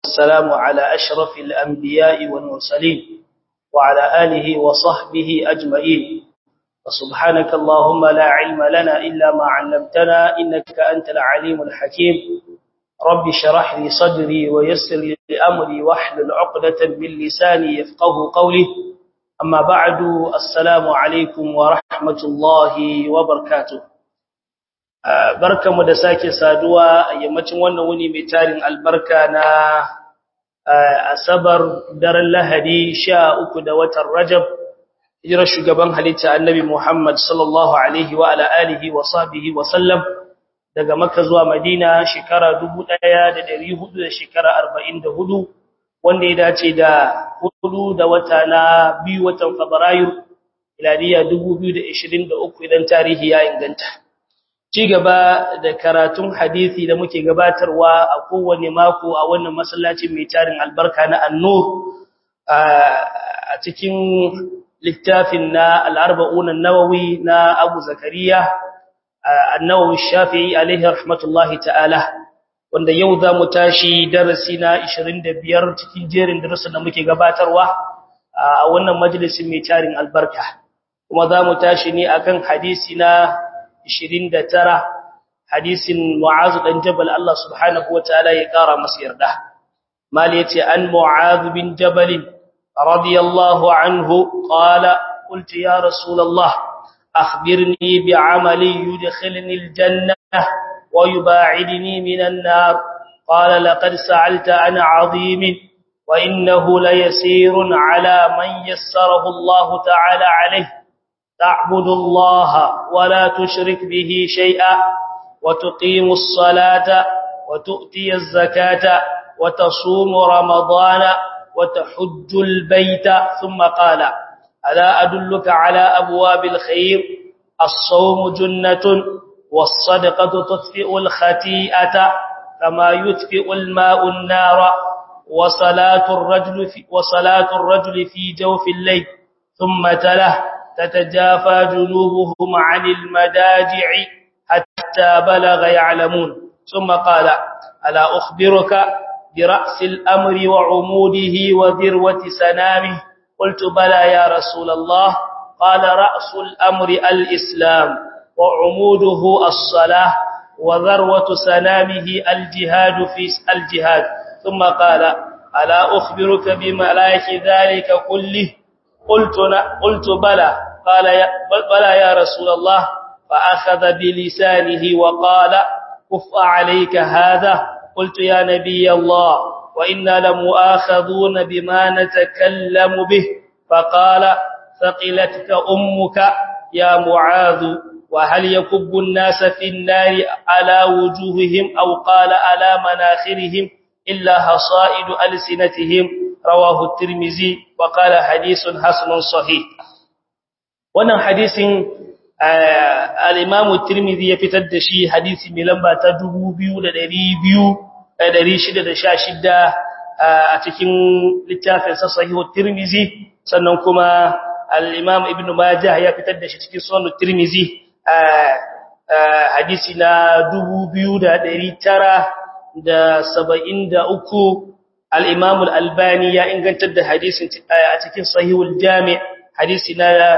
والسلام على أشرف الأنبياء والمرسلين وعلى آله وصحبه أجمعين وسبحانك اللهم لا علم لنا إلا ما علمتنا إنك أنت العليم الحكيم رب شرح لي صدري ويسر لي أمري واحلل عقدة من لساني يفقه قولي أما بعد السلام عليكم ورحمة الله وبركاته barkamu da sake saduwa a yammacin wannan wuni mai tarin albarka na asabar daren lahadi sha uku da watan rajab hijirar shugaban halitta annabi muhammad sallallahu alaihi wa ala alihi wa sahbihi wa sallam daga makka zuwa madina shekara 1400 da shekara 44 wanda ya dace da hudu da wata na biyu watan fabrairu miladiya 2023 idan tarihi ya inganta ci gaba da karatun hadisi da muke gabatarwa a kowane mako a wannan masallacin mai tarin albarka na annur a cikin littafin na al-arba'un an-nawawi na Abu Zakariya an-Nawawi Shafi'i alaihi rahmatullahi ta'ala wanda yau za mu tashi darasi na 25 cikin jerin darasin da muke gabatarwa a wannan majalisin mai tarin albarka kuma za mu tashi ne akan hadisi na 29 hadisin Mu'az dan Jabal Allah subhanahu wataala ya kara masa yarda mali yace an Mu'az bin Jabal radiyallahu anhu qala qultu ya rasulullah akhbirni bi'amali yudkhilni al-jannah wa yub'idni minan nar qala laqad sa'alta an 'azimin wa innahu layasirun 'ala man yassarahu Allah ta'ala 'alayhi تعبد الله ولا تشرك به شيئا وتقيم الصلاة وتؤتي الزكاة وتصوم رمضان وتحج البيت ثم قال ألا أدلك على أبواب الخير الصوم جنة والصدقة تطفئ الخطيئة كما يطفئ الماء النار وصلاة الرجل في, وصلاة الرجل في جوف الليل ثم تله تتجافى جنوبهم عن المداجع حتى بلغ يعلمون ثم قال ألا أخبرك برأس الأمر وعموده وذروة سنامه قلت بلى يا رسول الله قال رأس الأمر الإسلام وعموده الصلاة وذروة سنامه الجهاد في الجهاد ثم قال ألا أخبرك بملاك ذلك كله قلت قلت بلى قال يا بلى يا رسول الله فأخذ بلسانه وقال كف عليك هذا قلت يا نبي الله وإنا لمؤاخذون بما نتكلم به فقال ثقلتك أمك يا معاذ وهل يكب الناس في النار على وجوههم أو قال على مناخرهم إلا حصائد ألسنتهم رواه الترمذي وقال حديث حسن صحيح wannan hadisin al-Imam Tirmidhi ya fitar da shi hadisi mai lamba ta 2200 a cikin littafin sa Sahih Tirmidhi sannan kuma al-Imam Ibn Majah ya fitar da shi cikin Sunan Tirmidhi hadisi na 2973 al-Imam al-Albani ya ingantar da hadisin a cikin Sahihul Jami' hadisi na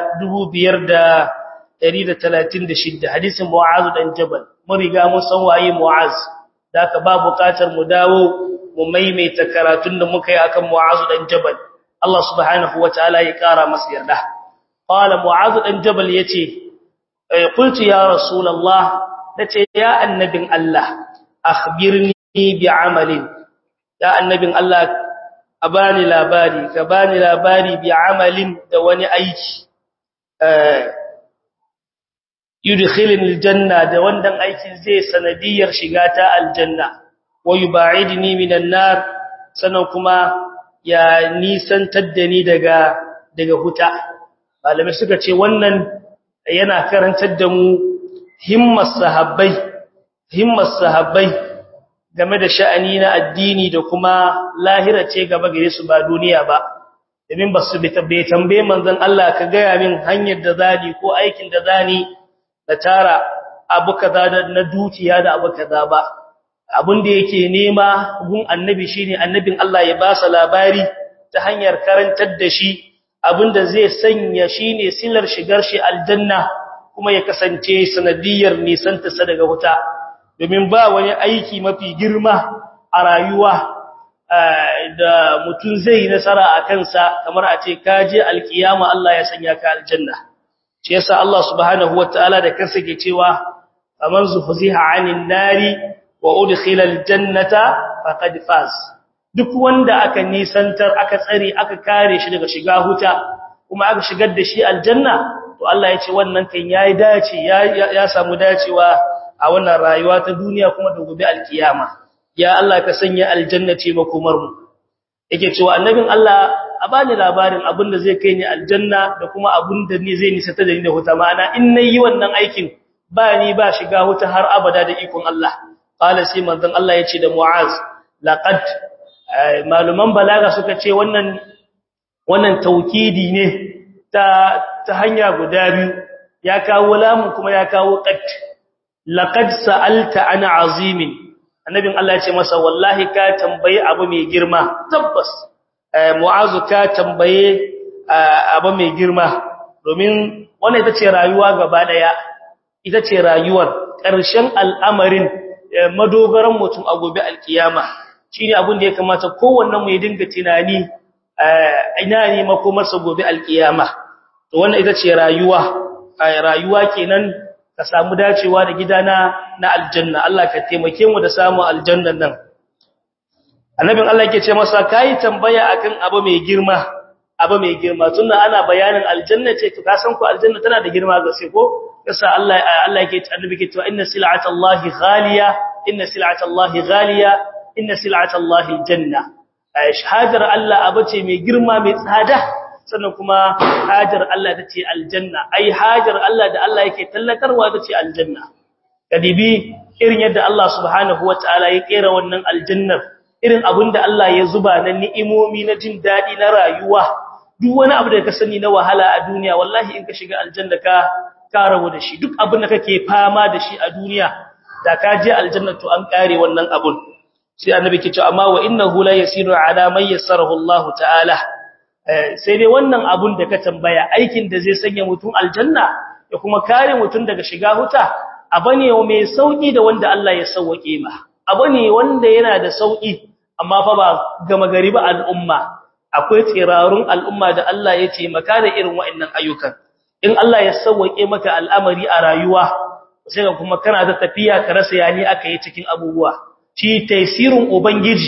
5136 hadisin Mu'az dan Jabal mun riga mun san waye Mu'az daka ba bukatar mu dawo mu maimaita karatun da muka yi akan Mu'az dan Jabal Allah subhanahu wataala ya kara masa yarda qala Mu'az dan Jabal yace qultu ya rasulullah nace ya annabin Allah akhbirni bi'amalin ya annabin Allah a bani labari ka bani labari bi amalin da wani aiki yudkhilni aljanna da wannan aikin zai sanadiyar shiga ta aljanna wa yubaidni minan nar sanan kuma ya nisantar da ni daga daga huta malamai suka ce wannan yana karantar da mu himmar sahabbai himmar sahabbai game da sha'ani na addini da kuma lahira ce gaba gare su ba duniya ba domin ba su bai tambaye manzon Allah ka gaya min hanyar da zani ko aikin da zani da tara abu kaza na dukiya da abu kaza ba abin da yake nema gun annabi shine annabin Allah ya ba sa labari ta hanyar karantar da shi abinda zai sanya shine silar shigar shi aljanna kuma ya kasance sanadiyar nisanta sa daga wuta domin ba wani aiki mafi girma a rayuwa da mutum zai nasara a kansa kamar a ce kaje alkiyama Allah ya sanya ka aljanna shi yasa Allah subhanahu wataala da kansa ke cewa faman zuhziha 'anil nari wa udkhila aljannata faqad faz duk wanda aka nisantar aka tsare aka kare shi daga shiga huta kuma aka shigar da shi aljanna to Allah ya ce wannan kan yayi dace ya samu dacewa a wannan rayuwa ta duniya kuma da gobe alkiyama ya Allah ka sanya aljannati makomar mu yake cewa annabin Allah a bani labarin abinda zai kai ni aljanna da kuma abinda ne zai nisa ta da ni da huta ma'ana in nayi wannan aikin ba ni ba shiga huta har abada da ikon Allah qala sai manzon Allah yace da Mu'az laqad maluman balaga suka ce wannan wannan taukidi ne ta ta hanya guda biyu ya kawo lamun kuma ya kawo qad laqad sa'alta ana azimin annabin Allah ya ce masa wallahi ka tambaye abu mai girma tabbas mu'azu ka tambaye abu mai girma domin wannan ita ce rayuwa gaba daya ita ce rayuwar ƙarshen al'amarin madogaran mutum a gobe alkiyama shine abin da ya kamata kowannen mu ya dinga tunani ina ne makomarsa gobe alkiyama to wannan ita ce rayuwa rayuwa kenan ka samu dacewa da gidana na aljanna Allah ka taimake mu da samu aljannan nan annabin Allah yake ce masa kai tambaya akan abu mai girma abu mai girma tunda ana bayanin aljanna ce to ka san ko aljanna tana da girma ga sai ko yasa Allah Allah yake annabi yake cewa inna sil'atallahi ghaliya inna sil'atallahi ghaliya inna sil'atallahi aljanna shahadar Allah abace mai girma mai tsada sannan kuma hajar Allah ta ce aljanna ai hajar Allah da Allah yake tallatarwa ta ce aljanna kadibi irin yadda Allah subhanahu wataala ya kera wannan aljannar irin abinda Allah ya zuba na ni'imomi na jin dadi na rayuwa duk wani abu da ka sani na wahala a duniya wallahi in ka shiga aljanna ka ka rabu da shi duk abin da kake fama da shi a duniya da ka je aljanna to an kare wannan abun sai annabi ke cewa amma wa innahu la yasiru ala man yassarahu Allah ta'ala sai dai wannan abun da ka tambaya aikin da zai sanya mutum aljanna da kuma kare mutum daga shiga huta abane mai sauki da wanda Allah ya sauke ma abane wanda yana da sauki amma fa ba gama gari ba al'umma akwai tsirarun al'umma da Allah ya ce maka da irin wa'annan ayyukan in Allah ya sauke maka al'amari a rayuwa sai ka kuma kana da tafiya ka rasa yani aka yi cikin abubuwa shi tasirin ubangiji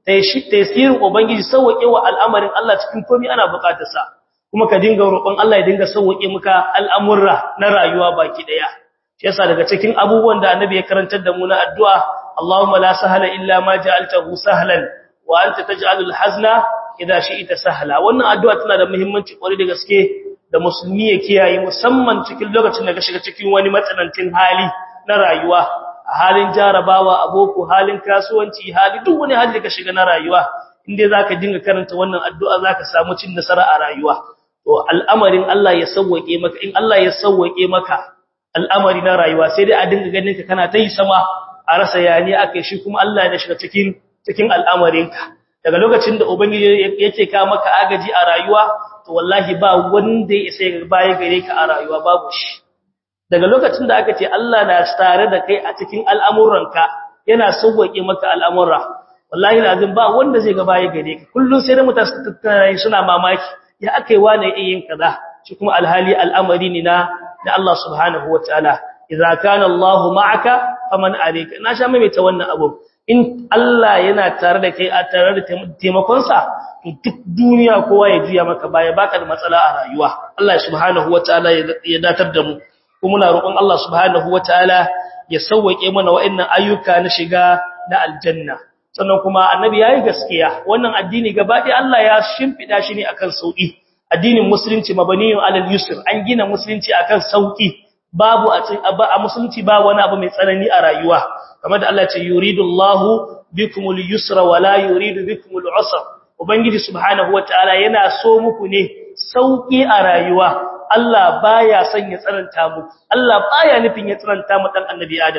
tasirin ubangiji sauke wa al'amarin Allah cikin komai ana bukatar sa kuma ka dinga roƙon Allah ya dinga sauke maka al'amurra na rayuwa baki daya shi yasa daga cikin abubuwan da annabi ya karantar da mu na addu'a Allahumma la sahla illa ma ja'altahu sahlan wa anta taj'alul hazna idha shi'ta sahla wannan addu'a tana da muhimmanci kwarai da gaske da musulmi ya kiyaye musamman cikin lokacin da ka shiga cikin wani matsanancin hali na rayuwa a halin jarabawa aboko halin kasuwanci hali duk wani hali da ka shiga na rayuwa inda zaka dinga karanta wannan addu'a zaka samu cin nasara a rayuwa to al'amarin Allah ya sauwake maka in Allah ya sauwake maka al'amari na rayuwa sai dai a dinga ganin ka kana ta yi sama a rasa yani akai shi kuma Allah ya shiga cikin cikin al'amarinka daga lokacin da ubangiji yake ka maka agaji a rayuwa to wallahi ba wanda ya sai baya gare ka a rayuwa babu shi daga lokacin da aka ce Allah na tare da kai a cikin al'amuranka yana sauwake maka al'amura wallahi lazim ba wanda zai ga baya gare ka kullun sai da mutane suna mamaki ya akai wane yin kaza shi kuma alhali al'amari ne na da Allah subhanahu wataala idza kana Allah ma'aka faman alayka na sha mai ta wannan abu in Allah yana tare da kai a tare da taimakonsa to duk duniya kowa ya juya maka baya baka da matsala a rayuwa Allah subhanahu wataala ya datar da mu kuma muna roƙon Allah subhanahu wataala ya sauwake mana wa'annan ayyuka na shiga na aljanna sannan kuma annabi yayi gaskiya wannan addini gaba ɗaya Allah ya shimfida shi ne akan sauki addinin musulunci mabaniyun alal yusr an gina musulunci akan sauki babu a musulunci ba wani abu mai tsanani a rayuwa kamar da Allah ya ce yuridullahu bikumul yusra wala yuridu bikumul usra ubangiji subhanahu wataala yana so muku ne sauki a rayuwa Allah baya son ya tsananta muku Allah baya nufin ya tsananta mu dan annabi Adam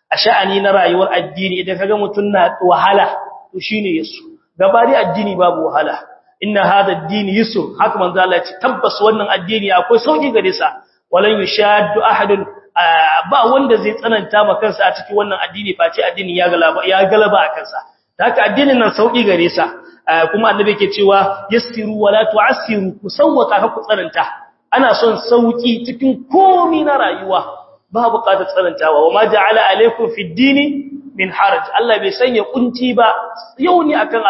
a sha'ani na rayuwar addini idan kaga mutun na wahala to shine yasu gabari addini babu wahala inna hadha ad-din yusr haka manzo Allah ya ce tabbas wannan addini akwai sauki gare sa walan yushaddu ahadun ba wanda zai tsananta ma kansa a cikin wannan addini face addini ya galaba ya galaba a kansa haka addinin nan sauki gare sa kuma annabi yake cewa yassiru wala tu'assiru kusawwaka ka ku tsananta ana son sauki cikin komai na rayuwa ba buƙatar tsanantawa wa ma ja'ala alaikum fid dini min haraj Allah bai sanya kunci ba yau ne akan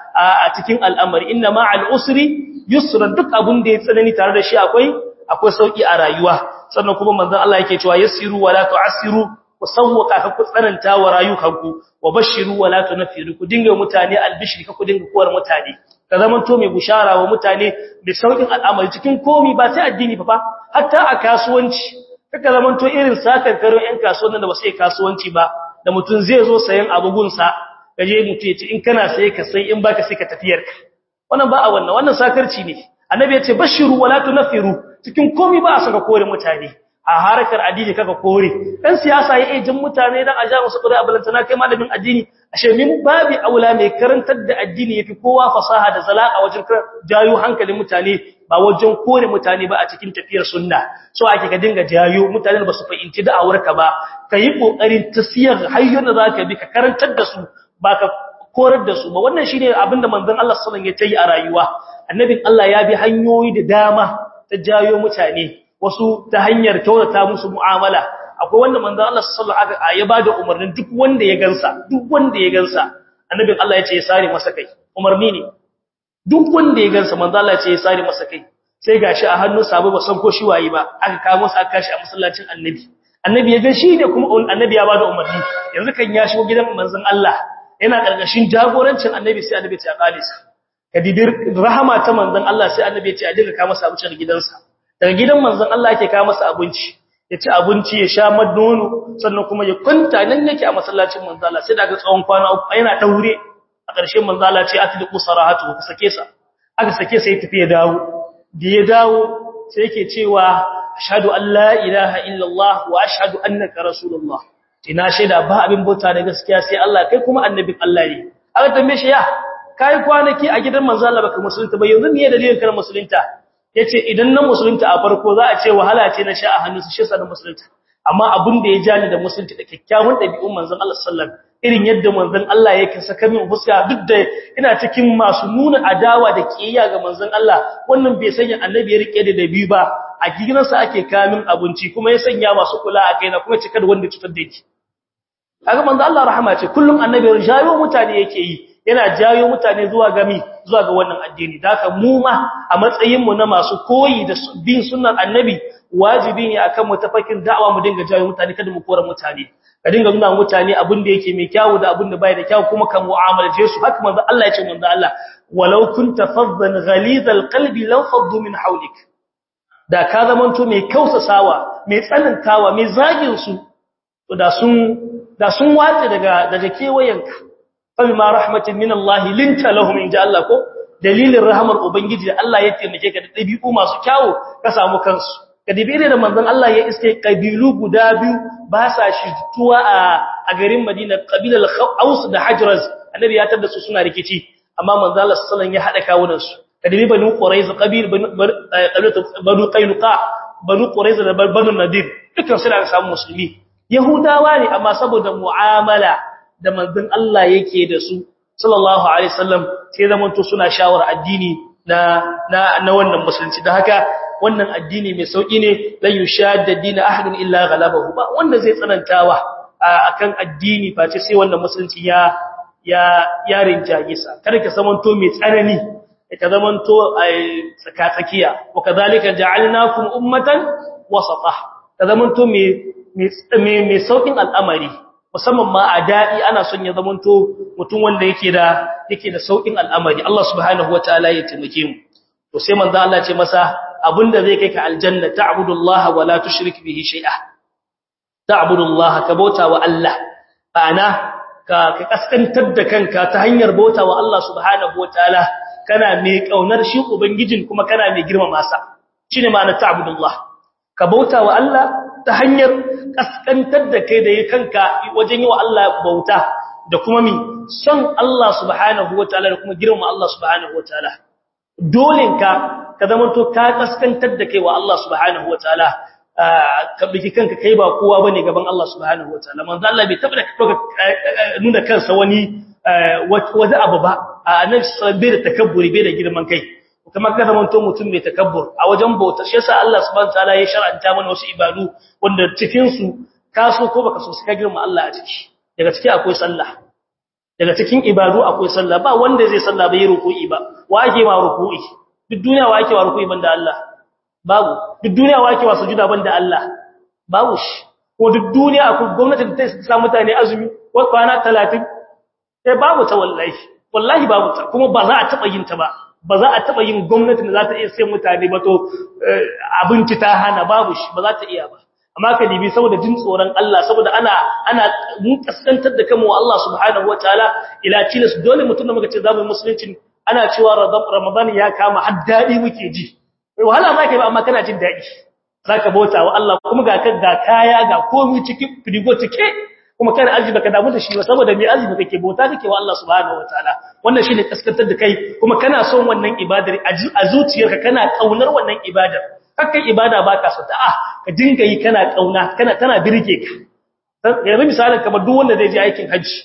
a cikin al'amari inna ma al'usri yusran duk abun da ya tsanani tare da shi akwai akwai sauki a rayuwa sannan kuma manzon Allah yake cewa yassiru wala tu'assiru ku sawwaka ka ku tsananta wa rayukanku wa bashiru wala tunfiru ku dinga mutane albishri ka ku dinga kowar mutane ka zaman to mai bushara wa mutane da saukin al'amari cikin komi ba sai addini fa hatta a kasuwanci kaka zaman to irin sakar karo yan kasuwannin da ba sai kasuwanci ba da mutun zai zo sayan abugunsa kaje mutu ya ce in kana sai ka sai in baka sai ka tafiyar ka wannan ba a wannan wannan sakarci ne annabi ya ce bashiru wala tunfiru cikin komai ba a saka kore mutane a harkar addini kaka kore dan siyasa ya ejin mutane dan aja musu kure abalantana kai malamin addini ashe min babi aula mai karantar da addini yafi kowa fasaha da zalaka wajen jayo hankalin mutane ba wajen kore mutane ba a cikin tafiyar sunna so ake ka dinga jayo mutane ba su fahimci da'awarka ba kai kokarin tasiyar hayyar da zaka bi ka karantar da su ba ka korar da su ba wannan shine abinda manzon Allah sallallahu alaihi wasallam ya tayi a rayuwa annabin Allah ya bi hanyoyi da dama ta jayo mutane wasu ta hanyar kyautata musu mu'amala akwai wanda manzon Allah sallallahu alaihi wasallam ya bada umarnin duk wanda ya gansa duk wanda ya gansa annabin Allah ya ce ya sare masa kai umarni ne duk wanda ya gansa manzon Allah ya ce ya sare masa kai sai gashi a hannun sabo ba san ko shi waye ba aka kawo masa aka kashi a masallacin annabi annabi ya ga shi ne kuma annabi ya bada umarni yanzu kan ya shigo gidan manzon Allah yana karkashin jagorancin annabi sai annabi ya kalisa kadibir rahama ta manzon Allah sai annabi ya ce a dinga kawo masa abinci daga gidansa daga gidan manzon Allah yake kawo masa abinci ya ci abinci ya sha madono sannan kuma ya kwanta nan yake a masallacin manzon Allah sai daga tsawon kwana uku yana daure a ƙarshen manzon Allah ce atliqu sarahatu ku sake sa aka sake sa ya tafi ya dawo da ya dawo sai yake cewa ashhadu an la ilaha illallah wa ashhadu annaka rasulullah ina shaida ba abin bauta da gaskiya sai Allah kai kuma annabin Allah ne aka tambaye shi ya kai kwanaki a gidan manzo Allah baka musulunta ba yanzu me dalilin kana musulunta yace idan na musulunta a farko za a ce wahala ce na sha a hannun su shi sa na musulunta amma abin da ya jani da musulunta da kyakkyawan dabi'un manzon Allah sallallahu alaihi wasallam irin yadda manzon Allah yake saka min fuska duk da ina cikin masu nuna adawa da kiyaya ga manzon Allah wannan bai sanya annabi ya rike da dabi ba a gidansa ake kamin abinci kuma ya sanya masu kula a kaina kuma cika da wanda cutar da yake kaga manzo Allah rahama ce kullum annabi jayo mutane yake yi yana jayo mutane zuwa gami zuwa ga wannan addini daka mu ma a matsayin mu na masu koyi da bin sunnar annabi wajibi ne akan mu tafakin da'awa mu dinga jayo mutane kada mu kora mutane ka dinga nuna mutane abin da yake mai kyawu da abin da bai da kyawu kuma kan mu'amalace su haka manzo Allah ya ce manzo Allah walau kunta faddan ghalidhal qalbi law faddu min hawlik da ka zamanto mai kausasawa mai tsanantawa mai zagin su to da sun da sun wace daga daga kewayenka fa ma rahmatin min Allah linta lahum inja Allah ko dalilin rahmar ubangiji da Allah ya taimake ka da dabi'u masu kyawu ka samu kansu kadibire da manzon Allah ya iske kabilu guda biyu ba sa shituwa a a garin Madina kabilar Aus da Hajraz annabi ya tada su suna rikici amma manzon Allah sallallahu alaihi wasallam ya hada kawunan su kadibi banu Quraiz qabil banu Qainuqa banu Quraiz da banu Nadir dukkan su da samu musulmi Yahudawa ne amma saboda mu'amala da manzon Allah yake da su sallallahu alaihi wasallam sai zamanto suna shawar addini na na na wannan musulunci da haka wannan addini mai sauki ne la yushadda din ahadin illa ghalabahu ba wanda zai tsanantawa akan addini face sai wannan musulunci ya ya ya rinjaye sa kada ka zamanto mai tsanani ka zamanto tsaka tsakiya wa kadhalika ja'alnakum ummatan wasata ka zamanto mai mai saukin al'amari musamman ma a daɗi ana son ya zamanto mutum wanda yake da yake da saukin al'amari Allah subhanahu wataala ya taimake mu to sai manzo Allah ce masa abinda zai kai ka aljanna ta'budullaha wa la tushrik bihi shay'a ta'budullaha ka bauta wa Allah ana ka ka kaskantar da kanka ta hanyar bauta wa Allah subhanahu wataala kana mai kaunar shi ubangijin kuma kana mai girmama sa shine ma'anar ta'budullah ka bauta wa Allah ta hanyar kaskantar da kai da yi kanka wajen yi wa Allah bauta da kuma mi son Allah subhanahu wataala da kuma girma Allah subhanahu wataala dolenka ka zamanto ka kaskantar da kai wa Allah subhanahu wataala ka biki kanka kai ba kowa bane gaban Allah subhanahu wataala manzo Allah bai taba nuna kansa wani wani abu ba annabi sallallahu alaihi da takabburi bai da girman kai kuma ka zamanto mutum mai takabbur a wajen bauta shi yasa Allah subhanahu wataala ya shar'anta mana wasu ibadu wanda cikin su ka so ko baka so ka girma Allah a ciki daga ciki akwai sallah daga cikin ibadu akwai sallah ba wanda zai sallah bai ruku'i ba wa ake ma ruku'i duk duniya wa ake wa ruku'i banda Allah babu duk duniya wa ake wa sujuda banda Allah babu shi ko duk duniya akwai gwamnati da ta sa mutane azumi ko kwana 30 sai babu ta wallahi wallahi babu ta kuma ba za a taba yin ta ba ba za a taba yin gwamnati da za ta iya sai mutane ba to abinci ta hana babu shi ba za ta iya ba amma ka dibi saboda jin tsoron Allah saboda ana ana mun kaskantar da kanmu Allah subhanahu wataala ila tilas dole mutum da muka ce zamu musulunci ana cewa Ramadan ya kama har dadi muke ji wahala ma kai ba amma kana jin dadi zaka bauta wa Allah kuma ga kan ga kaya ga komai cikin frigo cike kuma kana aji baka damu da shi ba saboda me azumi kake bauta kake wa Allah subhanahu wataala wannan shine kaskantar da kai kuma kana son wannan ibadar a zuciyarka kana kaunar wannan ibadar kakkan ibada baka so ta ah ka dinga yi kana kauna kana tana birge ka yanzu misalin kamar duk wanda zai je aikin haji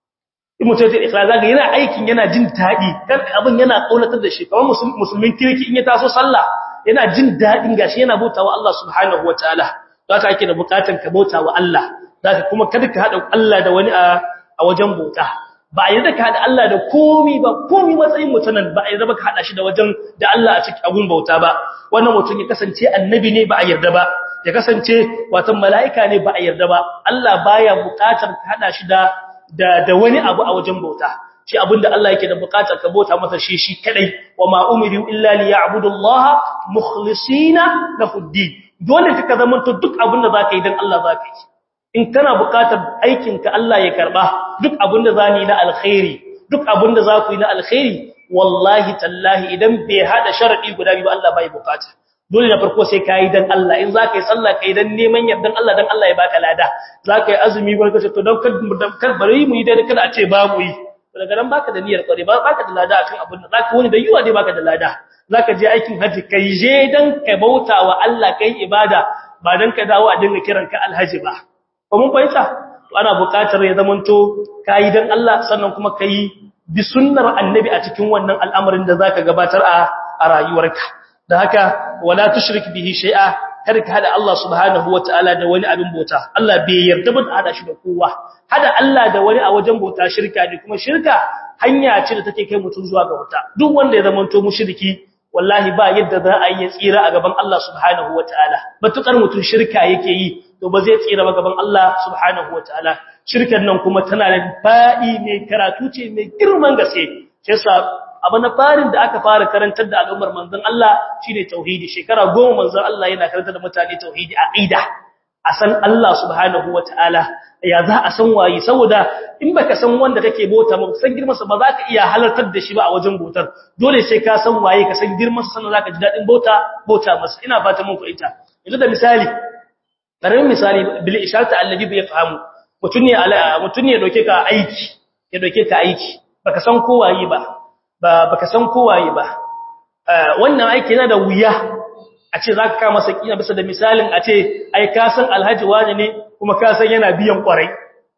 in mutum ya ikhlas zaka yana aikin yana jin dadi kan abin yana kaunatar da shi kamar musulmin kirki in ya taso sallah yana jin dadin gashi yana bautawa Allah subhanahu wataala haka ake da bukatun ka bautawa Allah zaka kuma kada ka hada Allah da wani a wajen bauta ba a yarda ka hada Allah da komi ba komi matsayin mutanen ba a yarda ba ka hada shi da wajen da Allah a cikin abun bauta ba wannan mutum ya kasance annabi ne ba a yarda ba ya kasance watan mala'ika ne ba a yarda ba Allah baya bukatar ka hada shi da da wani abu a wajen bauta shi abinda Allah yake da bukatar ka bauta masa shi shi kadai wa ma umiru illa liya'budullaha mukhlisina lahu ddin dole ka zama to duk abinda zaka yi dan Allah zaka yi in kana bukatar aikin ka Allah ya karba duk abinda zani na alkhairi duk abinda zaku yi na alkhairi wallahi tallahi idan bai hada sharadi guda biyu Allah bai bukata dole na farko sai kai dan Allah in zaka yi sallah kai dan neman yardan Allah dan Allah ya baka lada zaka yi azumi barka to dan kar bari mu yi dai kada a ce ba mu yi daga nan baka da niyyar kware ba baka da lada akan abin da zaka wani da yiwa dai baka da lada zaka je aikin haji kai je dan ka bautawa Allah kai ibada ba dan ka dawo a dinga kiran ka alhaji ba ko mun fahimta to ana buƙatar ya zamanto kai dan Allah sannan kuma kai bi sunnar annabi a cikin wannan al'amarin da zaka gabatar a a rayuwarka da haka wala tushrik bihi shay'a kada ka hada Allah subhanahu wataala da wani abin bauta Allah bai yarda ba da hada shi da kowa hada Allah da wani a wajen bauta shirka ne kuma shirka hanya ce da take kai mutum zuwa ga wuta duk wanda ya zamanto mushriki wallahi ba yadda za a yi tsira a gaban Allah subhanahu wataala batukar mutum shirka yake yi to ba zai tsira ba gaban Allah subhanahu wataala shirkan nan kuma tana da fa'i mai karatu ce mai girman gaske shi yasa abu na farin da aka fara karantar da al'ummar manzon Allah shine tauhidi shekara goma manzon Allah yana karantar da mutane tauhidi aqida a san Allah subhanahu wataala ya za a san waye saboda in baka san wanda kake bota ba san girman sa ba za ka iya halartar da shi ba a wajen botar dole sai ka san waye ka san girman sa sannan zaka ji dadin bota bota masa ina fata mun fahimta yanzu da misali karamin misali bil isharata allazi bi yafhamu mutun ne mutun ne doke ka aiki ya doke ka aiki baka san ko waye ba ba baka san ko waye ba wannan aiki yana da wuya a ce za ka kama sakina bisa da misalin a ce ai ka san alhaji wani ne kuma ka san yana biyan kwarai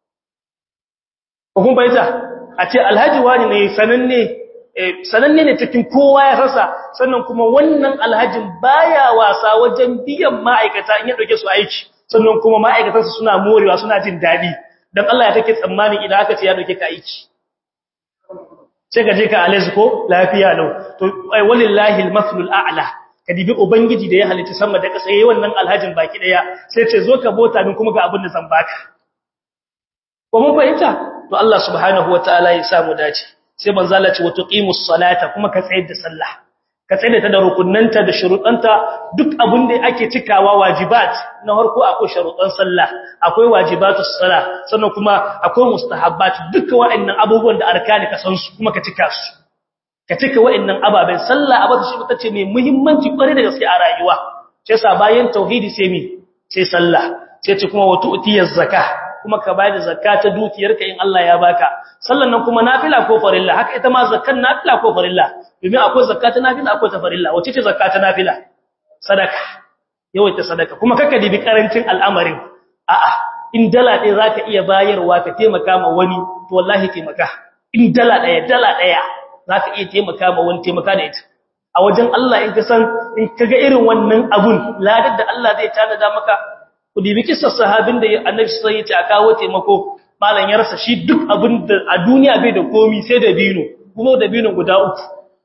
hukun baita a ce alhaji wani ne sananne sananne ne cikin kowa ya rasa sannan kuma wannan alhajin baya wasa wajen biyan ma'aikata in ya dauke su aiki sannan kuma ma'aikatansu suna morewa suna jin daɗi don Allah ya take tsammanin idan aka ce ya dauke ka aiki sai ka je ka alazi ko lafiya lau to walillahi almaslul a'la ka dibi ubangiji da ya halitta sama da ƙasa yayin wannan alhajin baki daya sai ce zo ka bota min kuma ga abin da zan baka ko mun fahimta to Allah subhanahu wataala ya samu dace sai manzo Allah ce wa tuqimus salata kuma ka tsayar da sallah ka tsayar ta da rukunnanta da shuruɗanta duk abin da ake cikawa wajibat na harko akwai sharuɗan sallah akwai wajibatus salah sannan kuma akwai mustahabbat duka waɗannan abubuwan da arkani ka san su kuma ka cika su ka cika wa'annan ababen sallah abata shi tace mai muhimmanci kware da gaske a rayuwa shi yasa bayan tauhidi sai mi sai sallah sai ce kuma wa tu'tiyaz zakah kuma ka bada zakka ta dukiyarka in Allah ya baka sallan nan kuma nafila ko farilla haka ita ma zakkan nafila ko farilla domin akwai zakka ta nafila akwai ta farilla wace ce zakka ta nafila sadaka yawaita sadaka kuma kaka dibi karancin al'amarin a'a in dala ɗaya zaka iya bayarwa ka taimaka ma wani to wallahi taimaka in dala ɗaya dala ɗaya zaka iya taimaka ma wani taimaka da ita a wajen Allah in ka san in kaga irin wannan abun ladar da Allah zai tanada maka ku dibi kissar sahabin da Annabi sai ya ce a kawo taimako malan ya rasa shi duk abin da a duniya bai da komi sai da bino kuma da bino guda uku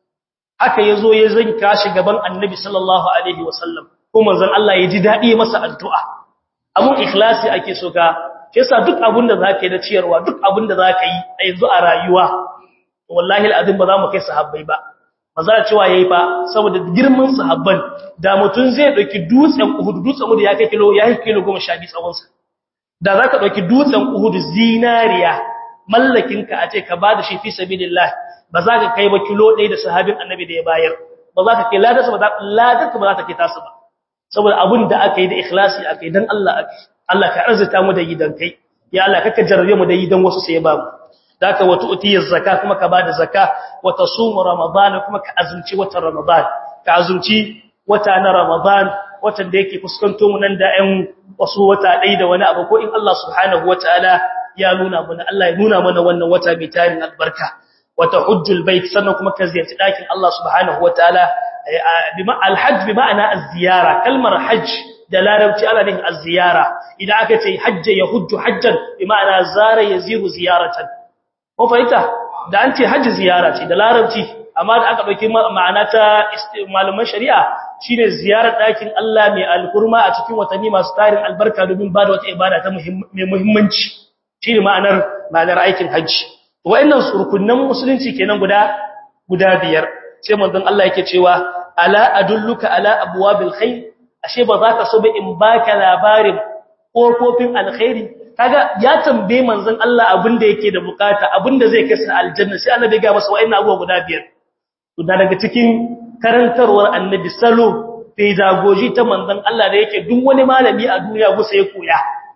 haka yazo ya zanka shi gaban Annabi sallallahu alaihi wasallam ko manzon Allah ya ji dadi masa addu'a abun ikhlasi ake so ka yasa duk abin da zaka yi da ciyarwa duk abin da zaka yi a yanzu a rayuwa wallahi alazim ba za mu kai sahabbai ba maza cewa yayi fa saboda girman sahabban da mutun zai dauki dutsen Uhud dutsen Uhud ya kai kilo ya kai kilo 12 tsawon sa da zaka dauki dutsen Uhud zinariya mallakin ka a ce ka bada shi fi sabilillah ba za ka kai ba kilo 1 da sahabin annabi da ya bayar ba za ka kai ladarsa ba za ladarka ba za ta kai tasu ba saboda abin da aka yi da ikhlasi aka yi dan Allah aka Allah ka arzuta mu da gidan kai ya Allah kaka jarrabe mu da gidan wasu sai ya ba mu daka wa tu'tiyaz zakka kuma ka bada zakka wa tasumu ramadan kuma ka azumci watan ramadan ka azumci wata na ramadan watan da yake fuskanto mu nan da ɗan wasu wata ɗaya da wani abu ko in Allah subhanahu wataala ya nuna mana Allah ya nuna mana wannan wata mai tarin albarka wata hujjul bait sannan kuma ka ziyarci ɗakin Allah subhanahu wataala bima alhajj bi ma'ana az-ziyara kalmar hajj da larabci ana nufin az-ziyara idan aka ce hajja yahujju hajjan bi ma'ana zara yaziru ziyaratan ko fahimta da an ce hajji ziyara ce da larabci amma da aka dauki ma'ana ta malaman shari'a shine ziyarar dakin Allah mai alkurma a cikin watanni masu tarin albarka domin ba da wata ibada ta mai muhimmanci shine ma'anar ma'anar aikin hajji wa'annan rukunnan musulunci kenan guda guda biyar sai manzon Allah yake cewa ala adulluka ala abwabil khair ashe ba za ka so ba in baka labarin kofofin alkhairi kaga ya tambaye manzon Allah abinda yake da bukata abinda zai kai sa aljanna sai annabi ga masa wa'annan abubuwa guda biyar to da daga cikin karantarwar annabi salo pedagogy ta manzon Allah da yake duk wani malami a duniya gusa ya koya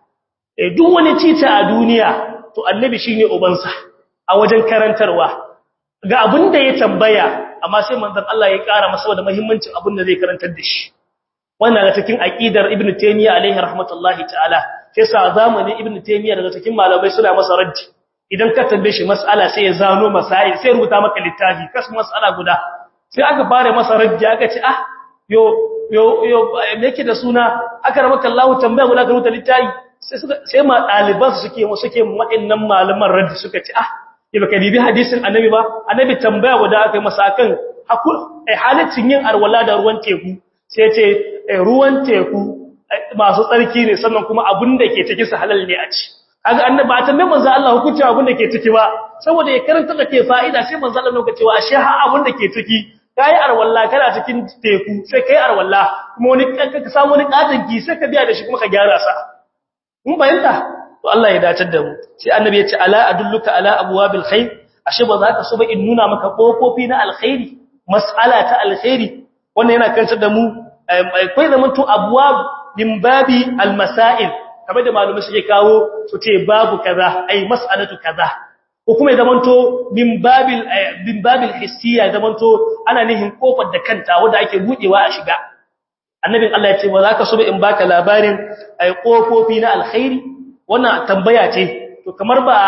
eh duk wani tita a duniya to annabi shine ubansa a wajen karantarwa ga abinda ya tambaya amma sai manzon Allah ya kara masa da muhimmancin abinda zai karantar da shi wannan ga cikin aqidar ibnu taymiya alaihi rahmatullahi ta'ala sai sa zamanin ibnu taymiya daga cikin malamai suna masa raddi idan ka tambaye shi mas'ala sai ya zano masail sai rubuta maka littafi kasu mas'ala guda sai aka fara masa raddi aka ce ah yo yo yo me yake da suna aka ramaka Allah tambaya guda ka rubuta littafi sai suka sai ma daliban su suke suke waɗannan malaman raddi suka ce ah ya baka bibi hadisin annabi ba annabi tambaya guda aka yi masa kan hakul ai halaccin yin arwala da ruwan teku sai ce ruwan teku masu tsarki ne sannan kuma abin da ke ciki su halal ne a ci kaga annabi ba tambaye manzo Allah hukunci abin da ke ciki ba saboda ya karanta da ke fa'ida sai manzo Allah lokaci cewa ashe ha abin da ke ciki kai arwalla kana cikin teku sai kai arwalla kuma wani ka samu wani katin ki sai ka biya da shi kuma ka gyara sa mun bayanta to Allah ya dace da mu sai annabi ya ce ala adulluka ala abwabil khair ashe ba za ka so ba in nuna maka kofofi na alkhairi mas'ala ta alkhairi wannan yana kantar da mu akwai zamanto abwab min babi almasail kamar da malumai suke kawo su ce babu kaza ai mas'alatu kaza ko kuma ya zamanto min babil min babil hissiya zamanto ana nihin kofar da kanta wanda ake budewa a shiga annabin Allah ya ce ba za ka so in baka labarin ai kofofi na alkhairi wannan tambaya ce to kamar ba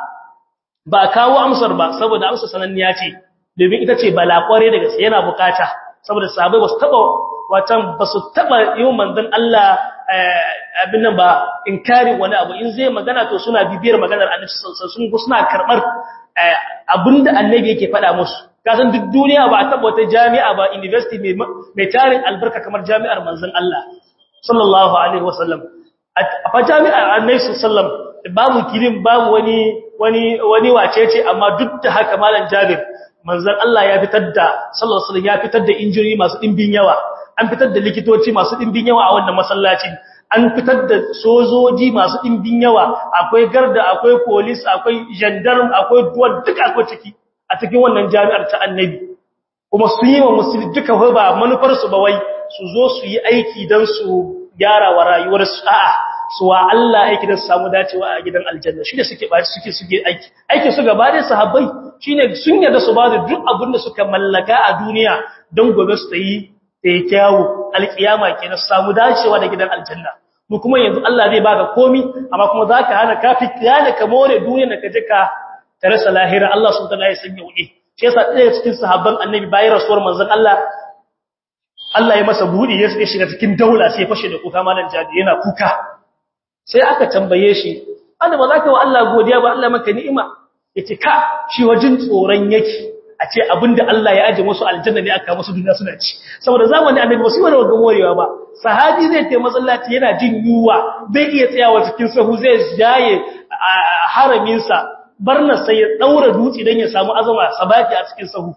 ba kawo amsar ba saboda amsar sananniya ce domin ita ce bala kware daga sai yana bukata saboda sahabbai ba su taba watan ba su taba yi manzon Allah abin nan ba inkari wani abu in zai magana to suna bibiyar maganar annabi sallallahu alaihi wasallam suna karbar abinda annabi yake faɗa musu kasan duk duniya ba a taba wata jami'a ba university mai tarin albarka kamar jami'ar manzon Allah sallallahu alaihi wasallam a fa jami'ar annabi sallallahu alaihi wasallam babu kirin babu wani wani wani wacece amma duk da haka malam Jabir manzon Allah ya fitar da sallallahu alaihi wasallam ya fitar da injiri masu dimbin yawa an fitar da likitoci masu dimbin yawa a wannan masallacin an fitar da sojoji masu dimbin yawa akwai garda akwai police akwai gendarme akwai duwar duka akwai ciki a cikin wannan jami'ar ta annabi kuma su yi wa musulmi duka ba manufar su ba wai su zo su yi aiki dan su gyara wa rayuwar su a'a su wa Allah aiki da su samu dacewa a gidan aljanna shi ne suke ba suke suke aiki aiki su gaba da sahabbai shine sun yarda su ba da duk abin da suka mallaka a duniya don gobe su yi da kyawu alkiyama kenan su samu dacewa da gidan aljanna mu kuma yanzu Allah zai baka komi amma kuma zaka hana kafi kiyana ka more duniya da kaje ka rasa lahira Allah subhanahu wa ta'ala ya sanya wuce shi yasa ɗaya cikin sahabban annabi bayan rasuwar manzon Allah Allah ya masa budi ya shiga cikin daula sai ya fashe da kuka malan jadi yana kuka sai aka tambaye shi Allah ba za ka wa Allah godiya ba Allah maka ni'ima yace ka shi wajin tsoron yake a ce abinda Allah ya aje musu aljanna ne aka musu duniya suna ci saboda zamani annabi ba su wani ga morewa ba sahabi zai tayi masallaci yana jin yuwa bai iya tsayawa cikin sahu zai jaye haramin sa barna sai ya daura dutse dan ya samu azama sabaki a cikin sahu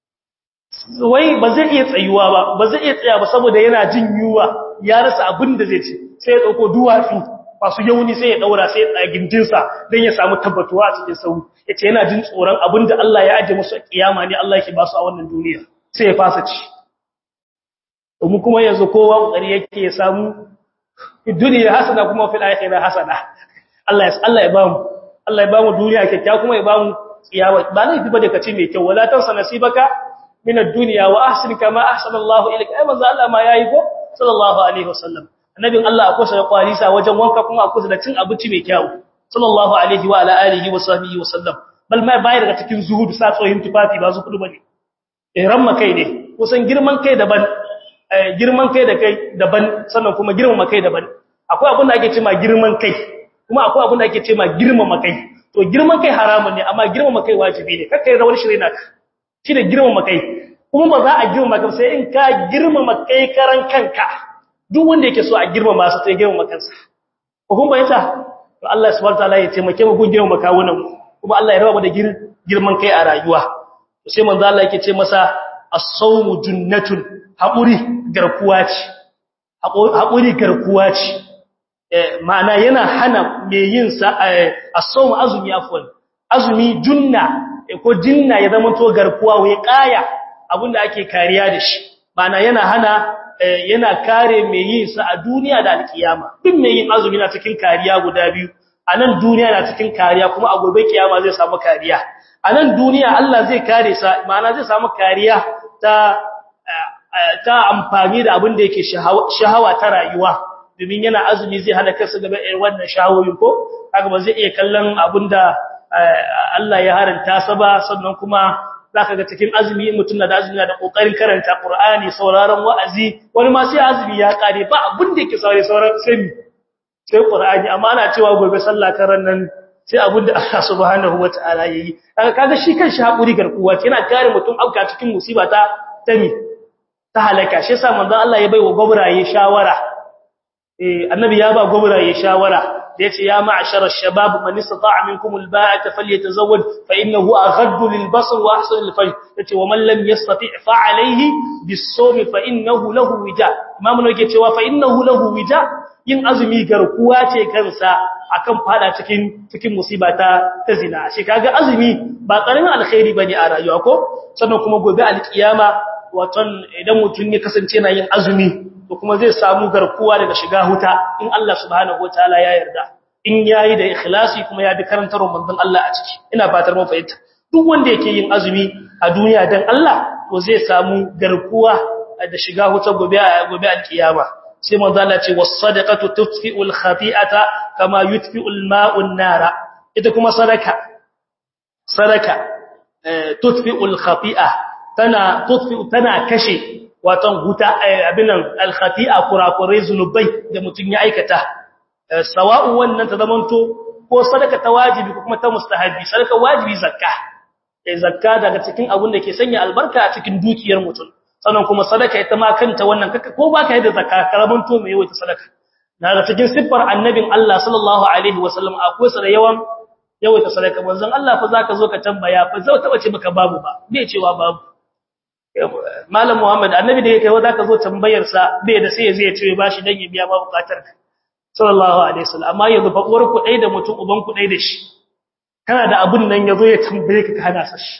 wai ba zai iya tsayuwa ba ba zai iya tsaya ba saboda yana jin yuwa ya rasa abin da zai ci sai ya dauko duwatsu masu yauni sai ya daura sai ya gindinsa don ya samu tabbatuwa a cikin sauri yace yana jin tsoron abin da Allah ya aje musu a kiyama ne Allah yake ba su a wannan duniya sai ya fasa ci mu kuma yanzu kowa kokari yake ya samu duniya hasana kuma fil akhirah hasana Allah ya Allah ya bamu Allah ya bamu duniya kyakkyawa kuma ya bamu kiyama ba laifi bane kace mai kyau wala tansa nasibaka min ad-dunya wa ahsin kama ahsana Allah ilayka ai manzo Allah ma yayi ko sallallahu alaihi wasallam annabin Allah akwai sa kwarisa wajen wanka kuma akwai da cin abinci mai kyau sallallahu alaihi wa ala alihi wa sahbihi wa sallam bal mai bayar daga cikin zuhudu sa tsohin tufafi ba su kudu bane ihram makai ne kusan girman kai daban girman kai da kai daban sannan kuma girmama kai daban akwai abin da ake cewa girman kai kuma akwai abin da ake cewa girmama kai to girman kai haramun ne amma girmama kai wajibi ne kakkai da wani shirye naka shi da girmama kai kuma ba za a girmama kai sai in ka girmama kai karan kanka duk wanda yake so a girmama su sai girmama kansa ko kun bayyana to Allah subhanahu wataala ya taimake mu gun girmama kawunan kuma Allah ya raba mu da girman kai a rayuwa to sai manzo Allah yake ce masa as-sawmu junnatun haƙuri garkuwa ce haƙuri garkuwa ce ma'ana yana hana mai yin sa as-sawmu azumi afwan azumi junna ko jinna ya zama to garkuwa wai kaya abinda ake kariya da shi ma'ana yana hana yana kare mai yin sa a duniya da alkiyama duk mai yin azumi na cikin kariya guda biyu a nan duniya na cikin kariya kuma a gobe kiyama zai samu kariya a nan duniya Allah zai kare sa ma'ana zai samu kariya ta ta amfani da abin da yake shahawa ta rayuwa domin yana azumi zai hana kansa gaba irin wannan shahawoyin ko kaga ba zai iya kallon abin da Allah ya haranta sa ba sannan kuma zaka ga cikin azumi mutum na da azumi da kokarin karanta Qur'ani sauraron wa'azi wani ma sai azumi ya kare ba abin da yake saurare sauran sai sai Qur'ani amma ana cewa gobe sallah karan nan sai abin da Allah subhanahu wataala yayi kaga kaga shi kanshi hakuri garkuwa yana kare mutum auka cikin musiba ta tami ta halaka shi yasa manzon Allah ya baiwa gobraye shawara eh annabi ya ba gobraye shawara da yace ya ma'ashara shabab man istata'a minkum alba'ata falyatazawwaj fa innahu aghaddu lilbasar wa ahsanu lilfajr yace wa man lam yastati' fa alayhi bis-sawm fa innahu lahu wija imamu ne yake cewa fa innahu lahu wija yin azumi garkuwa ce kansa akan fada cikin cikin musiba ta ta zina shi kaga azumi ba karamin alkhairi bane a rayuwa ko sannan kuma gobe alkiyama waton idan mutum ya kasance na yin azumi to kuma zai samu garkuwa daga shiga huta in Allah subhanahu wataala ya yarda in yayi da ikhlasi kuma ya bi karantarwar manzon Allah a ciki ina fatar mun fahimta duk wanda yake yin azumi a duniya dan Allah to zai samu garkuwa da shiga huta gobe gobe alkiyama sai manzo Allah ce was-sadaqatu tutfi'u al-khati'ata kama yutfi'u al-ma'u an-nara ita kuma sadaka sadaka tutfi'u al-khati'a tana tutfi'u tana kashe watan huta abinan al-khati'a kurakurai zunubai da mutun ya aikata sawa'u wannan ta zamanto ko sadaka ta wajibi ko kuma ta mustahabi sadaka wajibi zakka eh zakka daga cikin abun da ke sanya albarka a cikin dukiyar mutum sannan kuma sadaka ita ma kanta wannan kaka ko baka yi da zakka karaman to mai yawaita sadaka daga cikin siffar annabin Allah sallallahu alaihi wasallam akwai sa da yawan yawaita sadaka manzon Allah fa zaka zo ka tambaya fa zai taba ce maka babu ba bai cewa babu malam Muhammad annabi da yake zaka zo tambayar sa bai da sai zai ce bashi dan ya biya ba bukatar ka sallallahu alaihi wasallam amma yanzu fa uwar ku dai da mutum uban ku dai da shi kana da abun nan yazo ya tambaye ka kana sa shi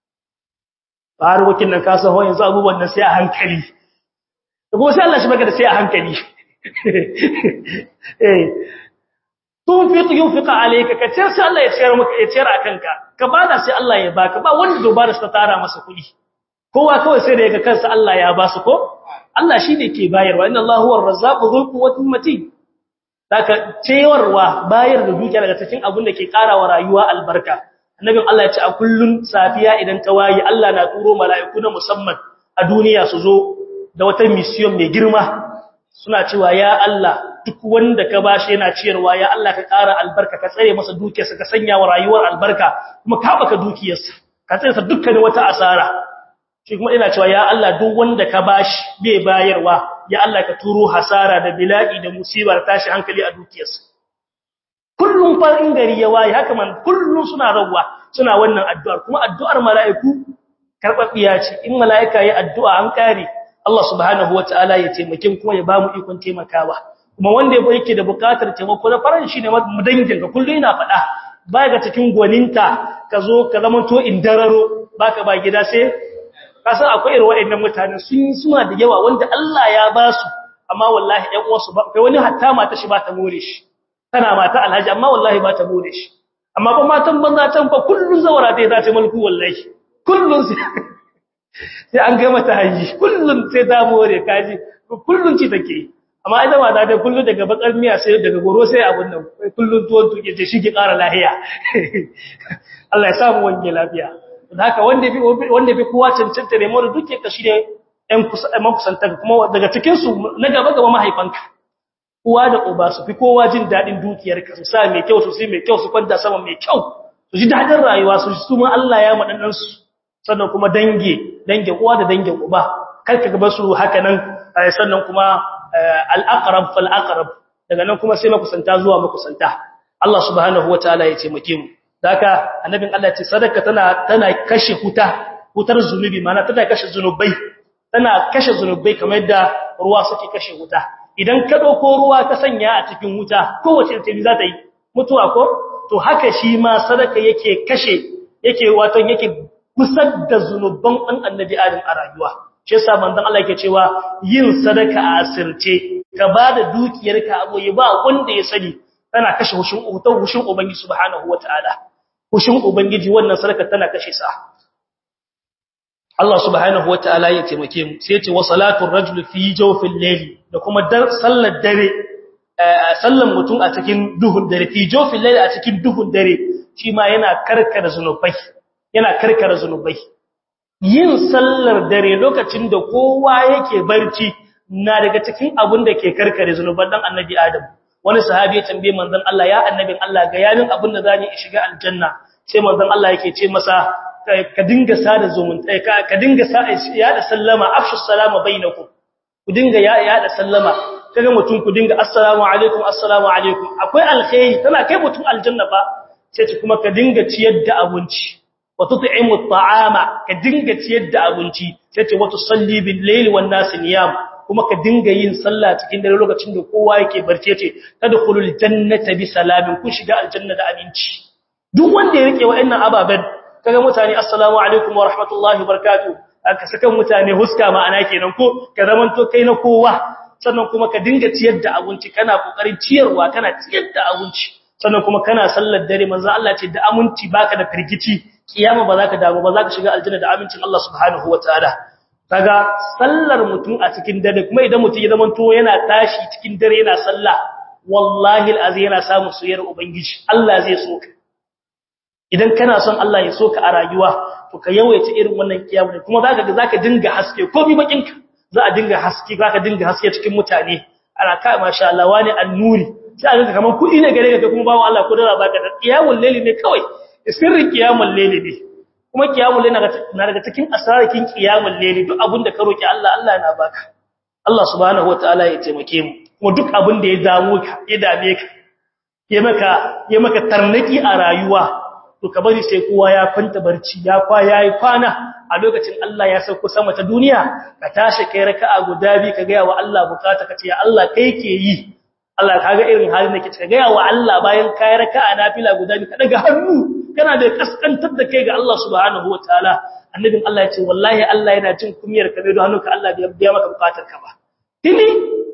har wakin nan ka san yanzu abubuwan nan sai a hankali kuma sai Allah shi baka da sai a hankali eh tunfiq yunfiqa alayka ka ciyar sai Allah ya ciyar maka ya ciyar akan ka ka bada sai Allah ya baka ba wanda dubara ta tara masa kuɗi kowa kawai sai da yaga kansa Allah ya ba su ko Allah shine ke bayarwa inna Allahu huwar razzaqu dhul quwwatin matin Saka cewar bayar da dukiya daga cikin abin da ke karawa rayuwa albarka. Annabin Allah ya ce a kullun safiya idan ta waye Allah na turo mala'iku na musamman a duniya su zo da wata mission mai girma. Suna cewa ya Allah duk wanda ka bashi yana ciyarwa ya Allah ka kara albarka ka tsare masa dukiyarsa ka sanya wa rayuwar albarka kuma ka baka dukiyarsa. Ka tsare sa dukkan wata asara. Shi kuma ina cewa ya Allah duk wanda ka bashi bai bayarwa ya Allah ka turo hasara da bila'i da musibar tashi hankali a dukiyarsa kullum farin gari ya waye haka man kullum suna rawwa suna wannan addu'ar kuma addu'ar mala'iku karbabbiya ce in mala'ika ya addu'a an kare Allah subhanahu wataala ya taimake kuma ya bamu ikon taimakawa kuma wanda yake da bukatar taimako na faran shi ne mu dangin ka kullum ina faɗa baya ga cikin gwaninta ka zo ka zama to indararo baka ba gida sai kasan akwai irin waɗannan mutane sun suna da yawa wanda Allah ya ba su amma wallahi ɗan uwansu ba kai wani hatta mata shi ba ta more shi tana mata alhaji amma wallahi ba ta more shi amma ba matan banza can fa kullun zawara ta za ta mulku wallahi kullun sai an ga mata haji kullun sai ta more kaji kullun ci take amma ita mata ta kullun daga bakar miya sai daga goro sai abun nan kullun tuwon tuke ce shi ki ƙara lahiya Allah ya samu wange lafiya da haka wanda fi wanda fi kowa cancanta ne mu duke ka shi ne ɗan makusanta kuma daga cikin su na gaba gaba mahaifanka uwa da uba su fi kowa jin dadin dukiyarka su sa mai kyau su sai mai kyau su kwanta sama mai kyau su ji dadin rayuwa su su ma Allah ya madannan su sannan kuma dange dange uwa da dange uba kar ka gaba su haka nan sannan kuma al-aqrab fal aqrab daga nan kuma sai makusanta zuwa makusanta Allah subhanahu wataala ya taimake mu Daka annabin Allah ce sadaka tana tana kashe huta hutar zunubi mana tana kashe zunubai tana kashe zunubai kamar yadda ruwa suke kashe huta idan ka dauko ruwa ka sanya a cikin huta kowace tabi za ta yi mutuwa ko to haka shi ma sadaka yake kashe yake wato yake kusar da zunuban dan annabi Adam a rayuwa shi yasa manzon Allah yake cewa yin sadaka a asirce ka bada dukiyarka aboye ba wanda ya sani tana kashe hushin hutar hushin ubangiji subhanahu wataala kushin ubangiji wannan sadaka tana kashe sa Allah subhanahu wataala ya taimake mu sai ya ce wa salatu rajul fi jawfil layli da kuma sallar dare sallan mutum a cikin duhun dare fi jawfil layli a cikin duhun dare shi ma yana karkara zanubai yana karkara zanubai yin sallar dare lokacin da kowa yake barci na daga cikin abun da ke karkare zanuban dan annabi Adam wani sahabi ya tambaye manzon Allah ya annabin Allah ga yanin abin da zani shiga aljanna sai manzon Allah yake ce masa ka dinga sada zumunta ka ka dinga ya da sallama afshu salama bainakum ku dinga ya ya da sallama kaga mutum ku dinga assalamu alaikum assalamu alaikum akwai alkhairi tana kai mutum aljanna ba sai ce kuma ka dinga ciyar da abinci wa tut'imu at'ama ka dinga ciyar da abinci sai ce wa tusalli bil layli wan nas niyam kuma ka dinga yin sallah cikin dare lokacin da kowa yake barce ce tadkhulul jannata bi salamin kun shiga aljanna da aminci duk wanda ya rike wa'annan ababen kaga mutane assalamu alaikum wa rahmatullahi wa barakatuh aka saka mutane huska ma'ana kenan ko ka zamanto kai na kowa sannan kuma ka dinga ciyar da abinci kana kokarin ciyarwa kana ciyar da abinci sannan kuma kana sallar dare manzo Allah ce da aminci baka da firgici kiyama ba za ka damu ba za ka shiga aljanna da amincin Allah subhanahu wataala kaga sallar mutum a cikin dare kuma idan mutum ya zamanto yana tashi cikin dare yana sallah wallahi alazim yana samun soyayyar ubangiji Allah zai so ka idan kana son Allah ya so ka a rayuwa to ka yawaita irin wannan kiyamu kuma zaka ga zaka dinga haske komai bakinka za a dinga haske zaka dinga haske cikin mutane ana ka masha Allah wani annuri sai a ga kaman kudi ne gare ka kuma bawo Allah ko dara baka da kiyamul layli ne kawai sirrin kiyamul layli ne kuma kiyamul layli na daga cikin asrarkin kiyamul layli duk abin da ka roki Allah Allah yana baka Allah subhanahu wataala ya taimake mu kuma duk abin da ya damu ka ya dame ka ya maka ya maka tarnaki a rayuwa to ka bari sai kowa ya kwanta barci ya kwa yayi kwana a lokacin Allah ya sauko sama ta duniya ka tashi kai raka'a guda bi ka ga wa Allah bukata ka ce ya Allah kai ke yi Allah kaga irin halin da kike ka ga wa Allah bayan kai raka'a nafila guda bi ka daga hannu kana da kaskantar da kai ga Allah subhanahu wataala annabin Allah ya ce wallahi Allah yana jin kumiyar ka ne don hannunka Allah bai biya maka bukatar ka ba tini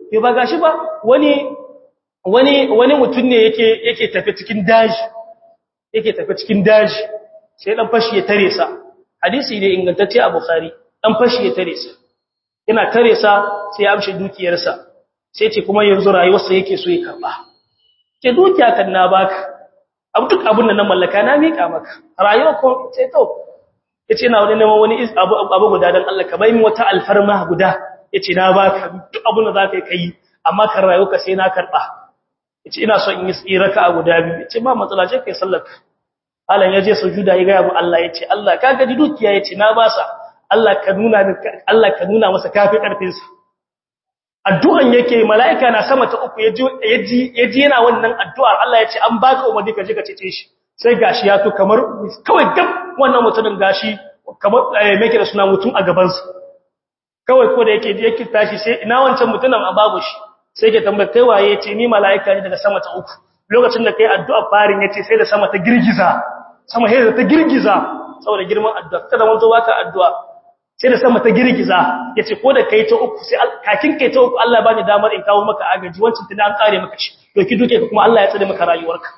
ke ba gashi ba wani wani wani mutum ne yake yake tafi cikin daji yake tafi cikin daji sai dan fashi ya tare sa hadisi ne ingantacce a bukhari dan fashi ya tare sa yana tare sa sai ya amshi dukiyarsa sai ce kuma yanzu rayuwarsa yake so ya karba ke dukiya kan na baka abu duk abin da na mallaka na mika maka rayuwa ko ce to yace ina wani neman wani abu abu guda dan Allah ka bai min wata alfarma guda yace na baka duk abin da zaka yi amma kan rayuwa sai na karba yace ina so in yi tsiraka a guda biyu yace ba matsala ce kai sallar Allah ya je sujuda ya ga mu Allah yace Allah ka ga dukiya yace na basa Allah ka nuna Allah ka nuna masa kafi karfin sa addu'an yake mala'ika na sama ta uku yaji yaji yana wannan addu'ar Allah yace an baka umarni ka je ka cece shi sai gashi ya to kamar kawai gab wannan mutumin gashi kamar meke da suna mutum a gaban sa kawai ko da yake yake tashi sai ina wancan mutumin a babu shi sai ke tambaye kai waye yace ni mala'ika ne daga sama ta uku lokacin da kai addu'a farin yace sai da sama ta girgiza sama sai da ta girgiza saboda girman addu'a kada mun zo baka addu'a sai da sama ta girgiza yace ko da kai ta uku sai kakin kai ta uku Allah bani damar in kawo maka agaji wancin tunda an kare maka shi to ki duke kuma Allah ya tsare maka rayuwarka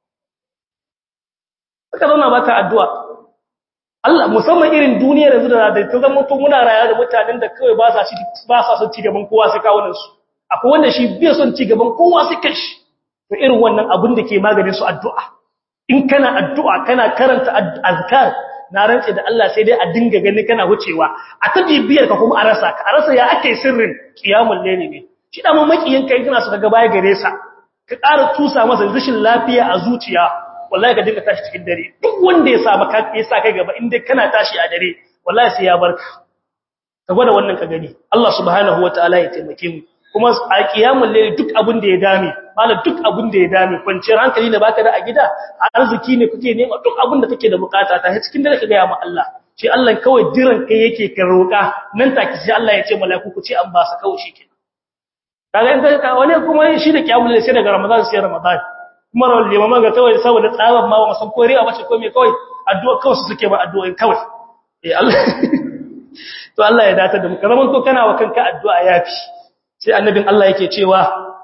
saka zauna baka addu'a Allah musamman irin duniyar yanzu da ta zama to muna rayuwa da mutanen da kawai ba sa shi ba sa son ci gaban kowa sai kawo su akwai wanda shi bai son ci gaban kowa sai kashi to irin wannan abin da ke maganin su addu'a in kana addu'a kana karanta azkar na rantse da Allah sai dai a dinga gani kana wucewa a ta bibiyar ka kuma a rasa ka a rasa ya ake sirrin kiyamul layli ne shi da mamakiyin kai kana so ka ga baya gare sa ka ƙara tusa masa rashin lafiya a zuciya wallahi ka dinga tashi cikin dare duk wanda ya sa maka ya sa kai gaba in dai kana tashi a dare wallahi sai ya barka ka gwada wannan ka gani Allah subhanahu wataala ya taimake mu kuma a kiyamul layli duk abin da ya dame malam duk abin da ya dame kwanciyar hankali ne baka da a gida a arziki ne kuke nema duk abin da kake da bukata ta cikin dare ka ga ya ma Allah shi Allah kawai jiran kai yake ka roka nan take sai Allah ya ce mala'iku ku ce an ba sa kawai shike kaga in ka wani kuma shi da kiyamul layli sai daga Ramadan sai Ramadan kuma rawal limaman ga kawai saboda tsaban ma ba san ko riya bace ko me kawai addu'a kawai su suke ba addu'a kawai eh Allah to Allah ya datar da mu kaman to kana wa kanka addu'a yafi sai annabin Allah yake cewa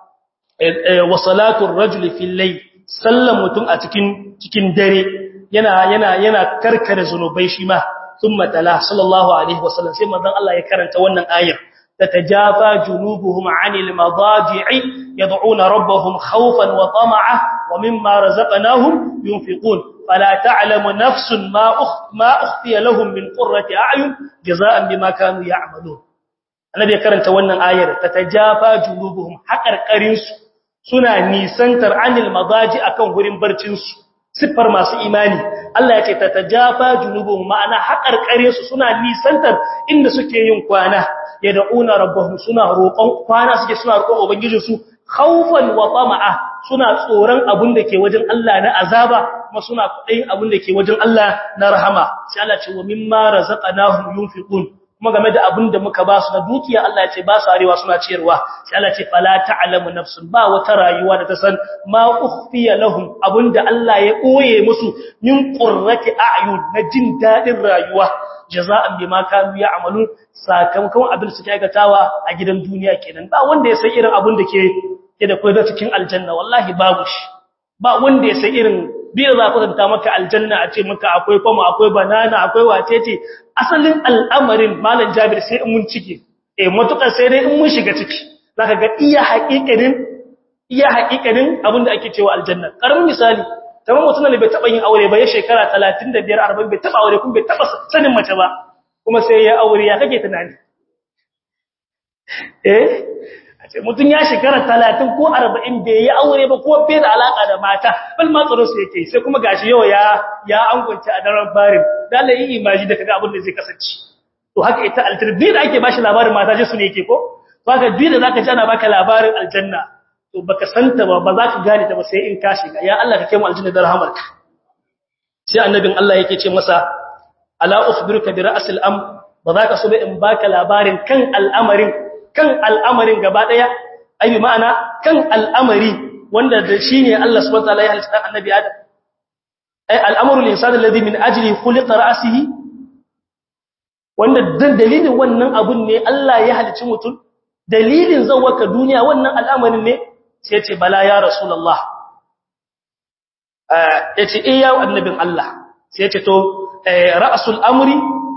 wa salatul rajuli fil layl sallan mutum a cikin cikin dare yana yana yana karkare zanubai shi ma thumma tala sallallahu alaihi wasallam sai manzon Allah ya karanta wannan ayar tatajafa junubuhum anil madaji'i yad'una rabbahum khawfan wa tama'a wa mimma razaqnahum yunfiqun fala ta'lamu nafsun ma ma ukhfiya lahum min qurrati a'yun jazaa'an bima kanu ya'malun annabi ya karanta wannan ayar tatajafa junubuhum haƙarƙarin su suna nisantar anil madaji akan gurin barcin su siffar masu imani Allah ya ce tatajafa junubuhum ma'ana haƙarƙarin su suna nisantar inda suke yin kwana yad'una rabbahum suna roƙon kwana suke suna roƙon ubangijin su khawfan wa tama'a suna tsoron abin da ke wajen Allah na azaba kuma suna kudayin abin da ke wajen Allah na rahama sai Allah ce wa mimma razaqnahum yunfiqun kuma game da abin da muka ba su na dukiya Allah ya ce ba su arewa suna ciyarwa sai Allah ce fala ta'lamu nafsun ba wata rayuwa da ta san ma ukhfiya lahum abinda Allah ya koye musu min qurrati a'yun na jin dadin rayuwa jaza'an bima kanu ya'malun sakamakon abin su aikatawa a gidan duniya kenan ba wanda ya san irin abin da ke ke da koyar cikin aljanna wallahi babu shi ba wanda ya san irin biyar za ku zanta maka aljanna a ce maka akwai kwamo akwai banana akwai wacece asalin al'amarin malam jabir sai in mun cike eh matukar sai dai in mun shiga ciki zaka ga iya haƙiƙanin iya haƙiƙanin abin da ake cewa aljanna karamin misali kamar mutum ne bai taba yin aure ba ya shekara 35 40 bai taba aure kuma bai taba sanin mace ba kuma sai ya aure ya kake tunani eh mutum ya shekara talatin ko arba'in bai yi aure ba ko bai da alaƙa da mata bal ma tsaro su yake sai kuma gashi yau ya ya angunci a daren barin dole yi imaji da kaga abin da zai kasance to haka ita aljanna da ake bashi labarin mata je su ne yake ko to haka duk da zaka ji ana baka labarin aljanna to baka santa ba ba za ka gane ta ba sai in ka shiga ya Allah ka kai mu aljanna da rahamarka sai annabin Allah yake ce masa ala ukhbiruka bi ra'sil am ba za ka so ba in baka labarin kan al'amarin kan al'amarin gaba ɗaya, ayi ma'ana kan al'amari wanda da shi ne Allah subhanahu wa ta'ala ya halitta annabi Adam. Ai, al'amurul insani ladhi min ajli khuliqa ra'sihi wanda dan dalilin wannan abun ne Allah ya halicci mutum dalilin zawaka duniya wannan al'amarin ne sai ya ce bala ya rasulullah ya ce eh ya annabin Allah sai ya ce to ra'sul amri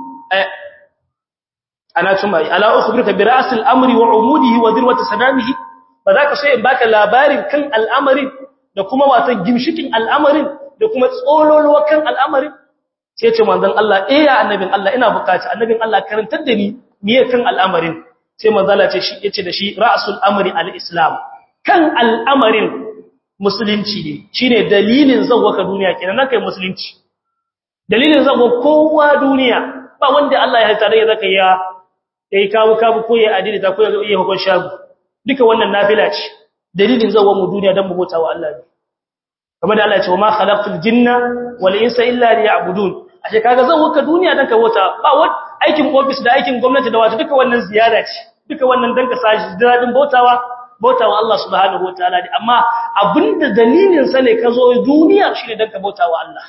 ana tuma ala ukhbirka bi ra'sil amri wa umudihi wa dirwati sanamihi ba za ka so in baka labarin kan al'amarin da kuma watan gimshikin al'amarin da kuma tsololuwa kan al'amarin sai ce manzon Allah eh ya annabin Allah ina bukata annabin Allah karantar da ni miye kan al'amarin sai manzala ce shi yace da shi ra'sul amri al-islam kan al'amarin musulunci ne shine dalilin zawaka duniya kenan nan kai musulunci dalilin zago kowa duniya ba wanda Allah ya tare ya zaka ya yayi kawo kawo ko ya adili ta ko ya iya hukun shagu duka wannan nafila ce dalilin zago mu duniya dan mu bauta wa Allah ne kamar da Allah ya ce wa ma khalaqtul jinna wal insa illa liya'budun ashe kaga zago ka duniya dan ka bauta ba wani aikin office da aikin gwamnati da wato duka wannan ziyara ce duka wannan dan ka sashi dadin bautawa bautawa Allah subhanahu wataala ne amma abinda dalilin sa ne ka zo duniya shine dan ka bautawa Allah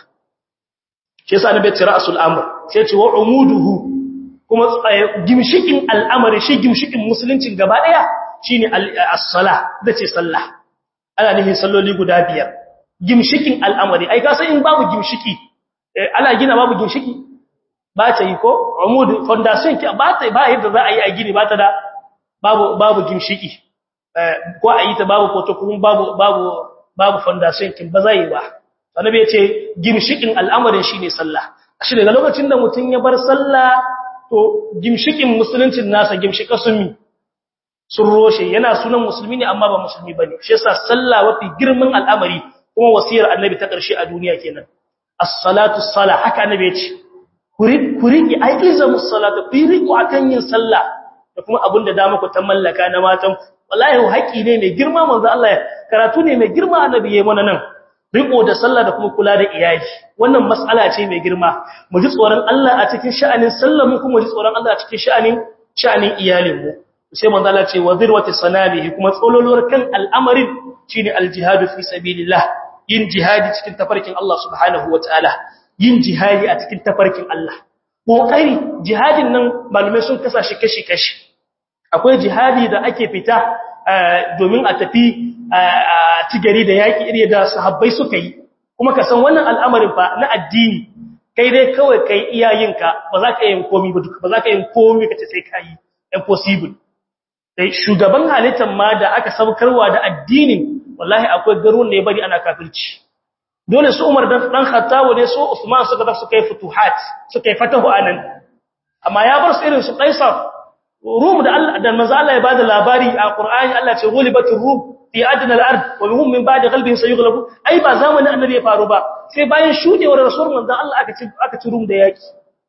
shi yasa annabi ya ce ra'sul amr sai ya ce wa umuduhu kuma gimshikin al'amari shi gimshikin musuluncin gaba daya shine as-salah dace sallah ana nufin salloli guda biyar gimshikin al'amari ai ka san in babu gimshiki ana gina babu gimshiki ba ta yi ko umud foundation ki ba ta ba yadda za a yi a gini ba ta da babu babu gimshiki ko a yi ta babu koto kuma babu babu babu foundation kin ba zai ba annabi ya ce gimshikin al'amarin shine sallah shi daga lokacin da mutun ya bar sallah to gimshikin musuluncin nasa gimshika sunni sun roshe yana sunan musulmi ne amma ba musulmi bane shi yasa sallah wafi girman al'amari kuma wasiyar annabi ta karshe a duniya kenan as-salatu as-salah haka annabi ya ce ku riƙe aikiza musalata ku riƙo akan yin sallah da kuma abin da dama ku ta mallaka na matan wallahi haƙi ne mai girma manzo Allah ya karatu ne mai girma annabi yayi mana nan riƙo da sallah da kuma kula da iyali wannan mas'ala ce mai girma mu ji tsoron Allah a cikin sha'anin sallah mu kuma ji tsoron Allah a cikin sha'anin sha'anin iyalin mu sai manzo Allah ce wa zirwati sanabihi kuma tsololuwar kan al'amarin shine al-jihadu fi sabilillah yin jihadi cikin tafarkin Allah subhanahu wataala yin jihadi a cikin tafarkin Allah kokari jihadin nan malume sun kasa shi kashi-kashi akwai jihadi da ake fita domin a tafi a tigari da yaki iri da sahabbai suka yi kuma ka san wannan al'amarin fa na addini kai dai kawai kai iyayenka ba za ka yin komi ba duka ba za ka yin komi ka ce sai ka yi impossible dai shugaban halittar ma da aka saukarwa da addinin wallahi akwai garuwan da ya bari ana kafirci dole su Umar dan dan Khattab ne su Usman suka da suka yi futuhat suka yi fatahu anan amma ya bar su irin su Qaisar Rum da Allah da manzo Allah ya bada labari a Qur'ani Allah ce ghulibatur rum fi adna al-ard wa hum min ba'di ghalbihim sayughlabu ai ba zamanin annabi ya faru ba sai bayan shudewar rasul manzo Allah aka ci aka ci Rum da yaki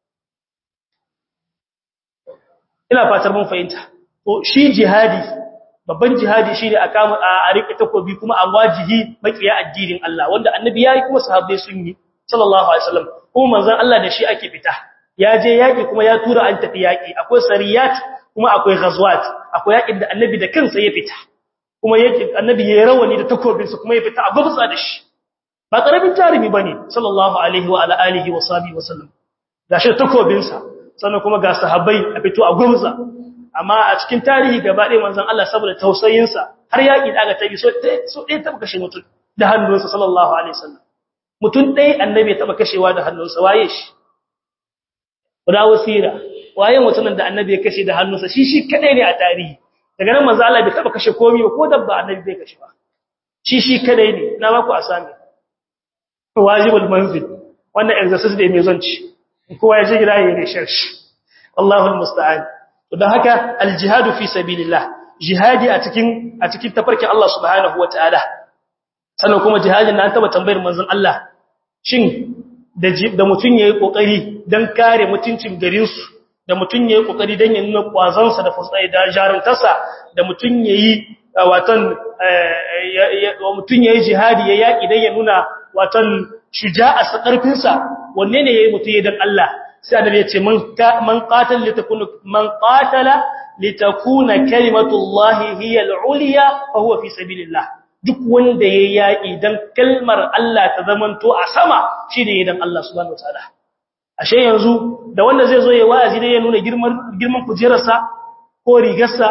ina fatar mun fahimta to shi jihadi babban jihadi shine a kama a rike takobi kuma a wajihi makiya addinin Allah wanda annabi yayi kuma sahabbai sun yi sallallahu alaihi wasallam kuma manzon Allah da shi ake fita ya je yaki kuma ya tura an tafi yaki akwai sariyat kuma akwai ghazwat akwai yakin da annabi da kansa ya fita kuma yake annabi ya rawani da takobin sa kuma ya fita a gubsa da shi ba karamin jarimi bane sallallahu alaihi wa ala alihi wa sahbihi wasallam gashi takobin sa sannan kuma ga sahabbai a fito a gumza amma a cikin tarihi gaba ɗaya manzon Allah saboda tausayinsa har yaƙi da aka tabi so so ɗaya taɓa kashe mutum da hannunsa sallallahu alaihi wasallam mutum ɗaya annabi ya taɓa kashewa da hannunsa waye shi guda wasira waye mutumin da annabi ya kashe da hannunsa shi shi kadai ne a tarihi daga nan manzon Allah bai taɓa kashe komai ba ko dabba annabi bai kashe ba shi shi kadai ne na ba ku asami wajibul manzil wannan exercise da mai zonci kowa ya je gida ya yi shi Allahu almusta'an to dan haka aljihadu fi sabilillah jihadi a cikin a cikin tafarkin Allah subhanahu wataala sannan kuma jihadin nan taba tambayar manzon Allah shin da da mutun yayi kokari dan kare mutuncin garin su da mutun yayi kokari dan ya nuna kwazon sa da fasai da jaruntarsa da mutun yayi watan mutun yayi jihadi ya yaki dan ya nuna watan shuja'a sa karfin sa wanne ne yayi mutun yayi dan Allah sai annabi ya ce man man qatal litakuna man qatala litakuna kalimatullahi hiya al-ulya fa huwa fi sabilillah duk wanda yayi yaki dan kalmar Allah ta zamanto a sama shine dan Allah subhanahu wataala ashe yanzu da wanda zai zo yayi wa'azi dai ya nuna girman girman kujerarsa ko rigarsa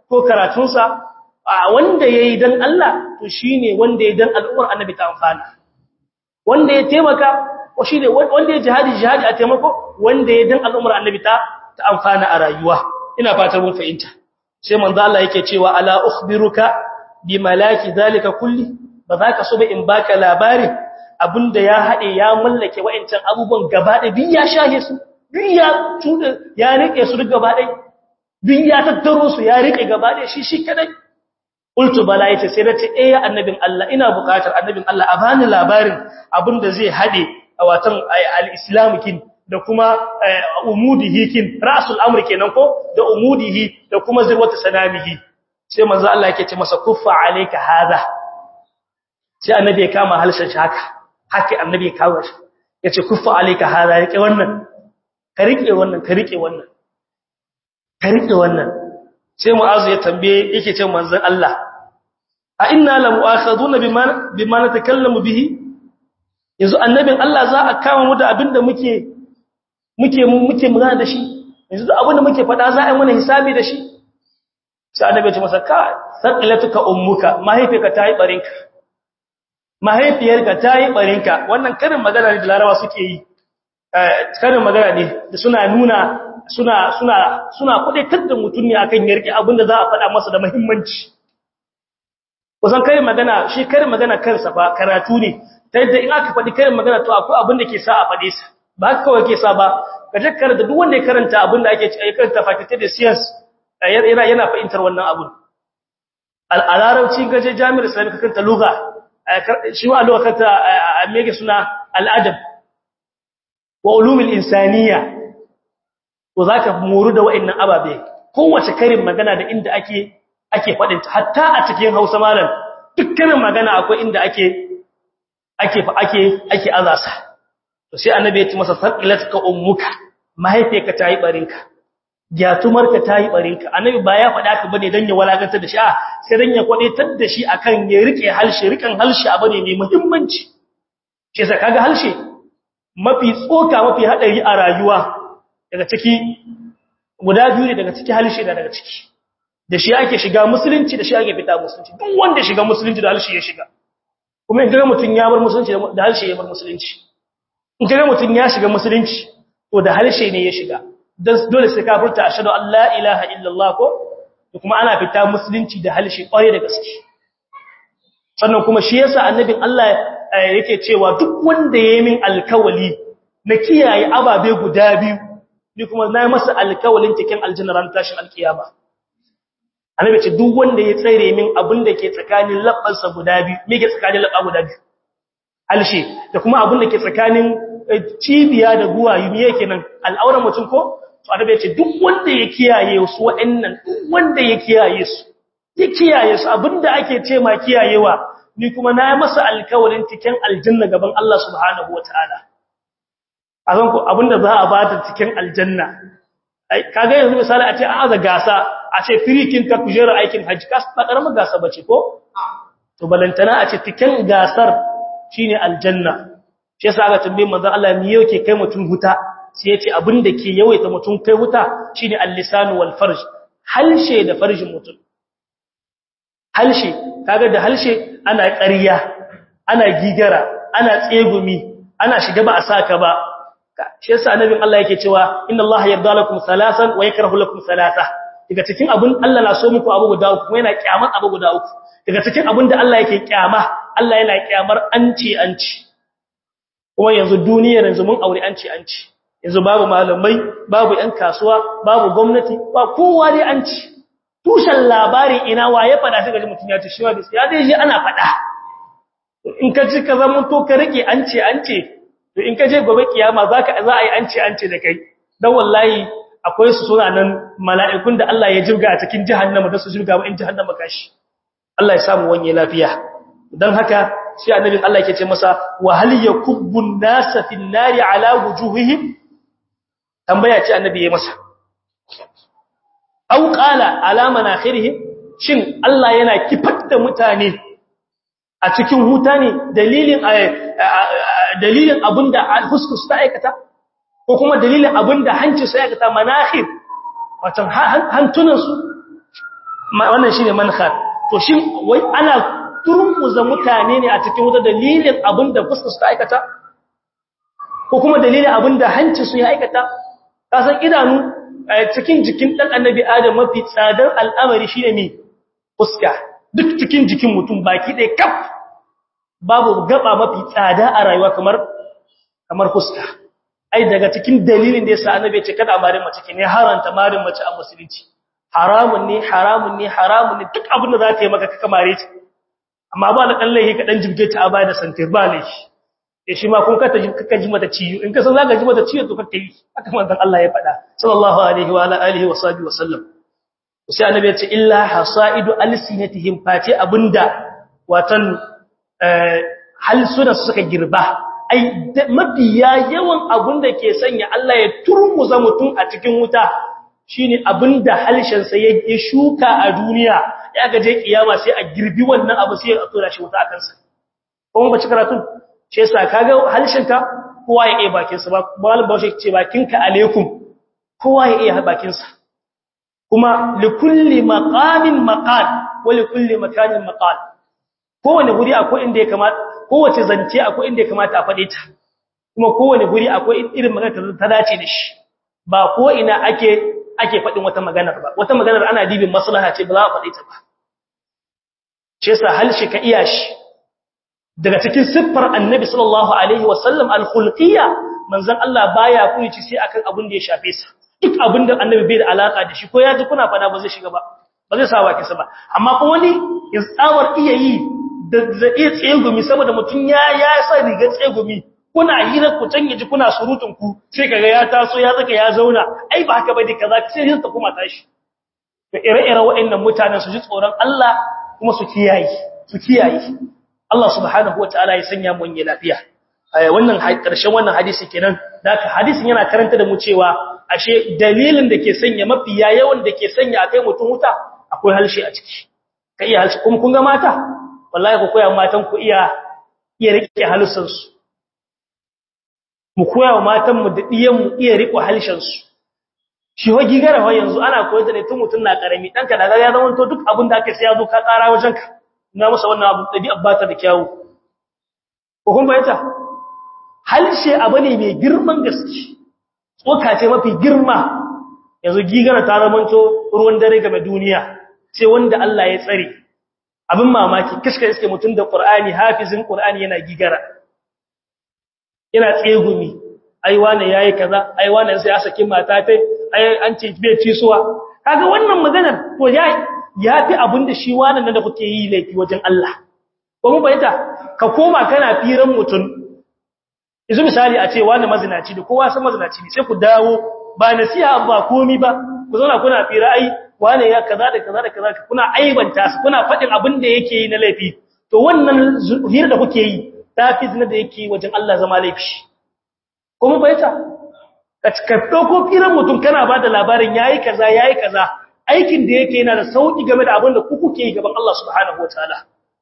ko karatunsa wanda yayi dan Allah to shine wanda yayi dan al'ummar annabi ta amfana wanda ya taimaka ko shine wanda ya jihadi jihadi a taimako wanda yayi dan al'ummar annabi ta ta amfana a rayuwa ina fatan mun fahimta sai manzo Allah yake cewa ala ukhbiruka bi malaki zalika kulli ba za ka so ba in baka labarin abinda ya hade ya mallake wa'ancan abubuwan gaba da bin ya shahe su bin ya tuda ya rike su duk gaba dai bin ya tattaro su ya rike gaba dai shi shi kadai qultu bala yace sai nace eh ya annabin Allah ina buƙatar annabin Allah a bani labarin abinda zai hade a watan al-islam kin da kuma umudihi kin ra'sul amri kenan ko da umudihi da kuma zirwatu sanamihi sai manzo Allah yake ce masa kuffa alayka hada sai annabi ya kama halshen shi haka haka annabi ya kawo shi yace kuffa alayka hada yake wannan ka rike wannan ka rike wannan ka rike wannan sai mu'azu ya tambaye yake ce manzon Allah a inna la mu'akhaduna bima bima natakallamu bihi yanzu annabin Allah za a kama mu da abinda muke muke muke magana da shi yanzu abinda muke faɗa za a yi mana hisabi da shi sai annabi ya ce masa ka saqilatuka ummuka mahaifiyarka ta yi barinka mahaifiyarka ta yi barinka wannan karin magana ne da larawa suke yi karin magana ne da suna nuna suna suna suna kudaitar da mutum ne akan yarki abinda za a faɗa masa da muhimmanci kusan karin magana shi karin magana kansa fa karatu ne ta yadda in aka faɗi karin magana to akwai abin da ke sa a faɗe sa ba haka kawai ke sa ba ka jakkar da duk wanda ya karanta abin da ake karanta faculty da science yana yana fahimtar wannan abun al-arabci gaje jami'ar islami ka kanta lugha shi wa lugha kanta mege suna al-adab wa ulumul insaniya to zaka moru da wa'annan ababe kowace karin magana da inda ake ake fadin ta hatta a cikin Hausa malam dukkanin magana akwai inda ake ake ake ake azasa to sai annabi ya ce masa saqilatka ummuka mahaifiyarka tayi barinka gyatumarka tayi barinka annabi ba ya faɗa ka bane dan ya walakantar da shi a sai dan ya kwadaitar da shi akan ya rike halshi rikan halshi abane mai muhimmanci shi sai kaga halshi mafi tsoka mafi hadari a rayuwa daga ciki guda biyu ne daga ciki halshi da daga ciki da shi ake shiga musulunci da shi ake fita musulunci duk wanda shiga musulunci da halshi ya shiga kuma in ga mutun ya bar musulunci da halshi ya bar musulunci in ga mutun ya shiga musulunci to da halshi ne ya shiga dan dole sai ka furta ashhadu an la ilaha illallah ko kuma ana fita musulunci da halshi kware da gaske sannan kuma shi yasa annabin Allah yake cewa duk wanda yayi min alkawali na kiyaye ababe guda biyu ni kuma na masa alkawalin cikin aljanna ran tashin alkiyama annabi ce duk wanda ya tsare min abin da ke tsakanin labbansa guda biyu me ke tsakanin labba guda biyu alshe da kuma abin da ke tsakanin cibiya da guwayu me yake nan al'auran mutum ko to annabi ya ce duk wanda ya kiyaye su wa'annan duk wanda ya kiyaye su ya kiyaye su abinda ake ce ma kiyayewa ni kuma na masa alkawalin cikin aljanna gaban Allah subhanahu wataala azan ku abinda za a bata cikin aljanna kaga yanzu misali a ce an aza gasa a ce firikin ka kujera aikin hajji kas ba karamar gasa bace ko to balantana a ce cikin gasar shine aljanna shi yasa aka tambaye manzon Allah me yake kai mutum huta sai ya ce abinda ke yawaita mutum kai huta shine al-lisan wal farj halshe da farjin mutum halshe kaga da halshe ana ƙarya ana gigara ana tsegumi ana shiga ba a saka ba shi yasa annabin Allah yake cewa inna Allah yarda lakum salasan wa yakrahu lakum salasa daga cikin abun Allah na so muku abu guda uku kuma yana kyamar abu guda uku daga cikin abun da Allah yake kyama Allah yana kyamar anci anci kuma yanzu duniyar yanzu mun aure anci anci yanzu babu malamai babu ƴan kasuwa babu gwamnati ba kowa dai anci tushen labari ina waye fada sai gaji mutum ya ce shi wa gaskiya dai shi ana fada in ka ji ka zama to ka rike anci anci to in ka je gobe kiyama zaka za a yi ance ance da kai dan wallahi akwai su suna nan mala'ikun da Allah ya jirga a cikin jahannama da su jirga ba in jahannama kashi Allah ya samu wanye lafiya dan haka sai annabin Allah yake ce masa wa hal yakubbun nasa fin nari ala wujuhihim tambaya ce annabi ya masa aw qala ala manakhirihim shin Allah yana kifar da mutane a cikin huta ne dalilin dalilin abinda huskus ta aikata ko kuma dalilin abinda hancin su aikata manakhir wato hantunan su wannan shine manhar to shin wai ana turmuza mutane ne a cikin wuta dalilin abinda fuskar su ta aikata ko kuma dalilin abinda hanci su ya aikata kasan idanu cikin jikin dan annabi adam mafi tsadar al'amari shine me fuska duk cikin jikin mutum baki ɗaya kaf babu gaba mafi tsada a rayuwa kamar kamar fuska ai daga cikin dalilin da yasa annabi ya ce kada marin mace ke ne haranta marin mace a musulunci haramun ne haramun ne haramun ne duk abin da za ta yi maka kaka mare ta amma ba na kallahi ka dan jibge ta a baya da santir ba ne ya shi ma kun kata kaka ji mata ciwo in ka san zaka ji mata ciwo to kaka yi haka manzon Allah ya faɗa sallallahu alaihi wa ala alihi wa sahbihi wa sallam sai annabi ya ce illa hasaidu alsinatihim fati abinda watan halsuna suka girba ai mafiya yawan abinda ke sanya Allah ya turmuza mutum a cikin wuta shine abinda halshen sa ya shuka a duniya ya gaje kiyama sai a girbi wannan abu sai a tura shi wuta akan sa kuma ba ci karatu ce yasa kaga halshen ka kowa ya iya bakin sa ba malam bawo ce bakinka alaikum kowa ya iya bakin sa kuma likulli maqamin maqal wa likulli makanin maqal kowane guri akwai inda ya kamata kowace zance akwai inda ya kamata a fade ta kuma kowane guri akwai irin magana ta dace da shi ba ko ina ake ake fadin wata magana ba wata maganar ana dibin maslaha ce ba za a fade ta ba ce yasa halshi ka iya shi daga cikin siffar annabi sallallahu alaihi wasallam al-khulqiyya manzon Allah baya kurici sai akan abin da ya shafe sa duk abin da annabi bai da alaka da shi ko ya ji kuna fada ba zai shiga ba ba zai sa baki sa ba amma fa wani ya tsawar iya yi da zai tsegumi saboda mutun ya ya sa riga tsegumi kuna hira ku can yaji kuna surutun ku sai kaga ya taso ya zaka ya zauna ai ba haka bai kaza sai yin ta kuma tashi to ire-ire waɗannan mutanen su ji tsoron Allah kuma su kiyaye su kiyaye Allah subhanahu wataala ya sanya mu yin lafiya wannan karshen wannan hadisi kenan da hadisin yana karanta da mu cewa ashe dalilin da ke sanya mafiya yawan da ke sanya akai mutum wuta akwai halshi a ciki ka iya halshi kuma kun ga mata wallahi ku koya matan ku iya iya rike halussan su mu koya wa matan mu da diyan mu iya rike halshen su shi wa gigara wa yanzu ana koyar da ne tun mutun na karami danka da ya zama to duk abin da ake sai ya zo ka tsara wajen ka na masa wannan abu dabi abbata da kyawu ko kun bayyana halshe abu ne mai girman gaske tsoka ce mafi girma yanzu gigara ta zamanto ruwan dare game duniya sai wanda Allah ya tsare abin mamaki kishka iske mutum da Qur'ani hafizin Qur'ani yana gigara yana tsegumi ai wane yayi kaza ai wane sai ya saki mata tai ai an ce bai ci suwa kaga wannan maganar to ya yafi abin da shi wannan da kuke yi laifi wajen Allah ko mun bayyana ka koma kana firan mutum yanzu misali a ce wani mazinaci da kowa san mazinaci ne sai ku dawo ba nasiha ba komi ba ku zauna kuna fira ai wani ya kaza da kaza da kaza kuna aibanta su kuna fadin abin da yake yi na laifi to wannan hira da kuke yi tafi zina da yake wajen Allah zama laifi kuma baita ka ka dauko firan mutum kana ba da labarin yayi kaza yayi kaza aikin da yake yana da sauki game da abin da ku kuke yi gaban Allah subhanahu wataala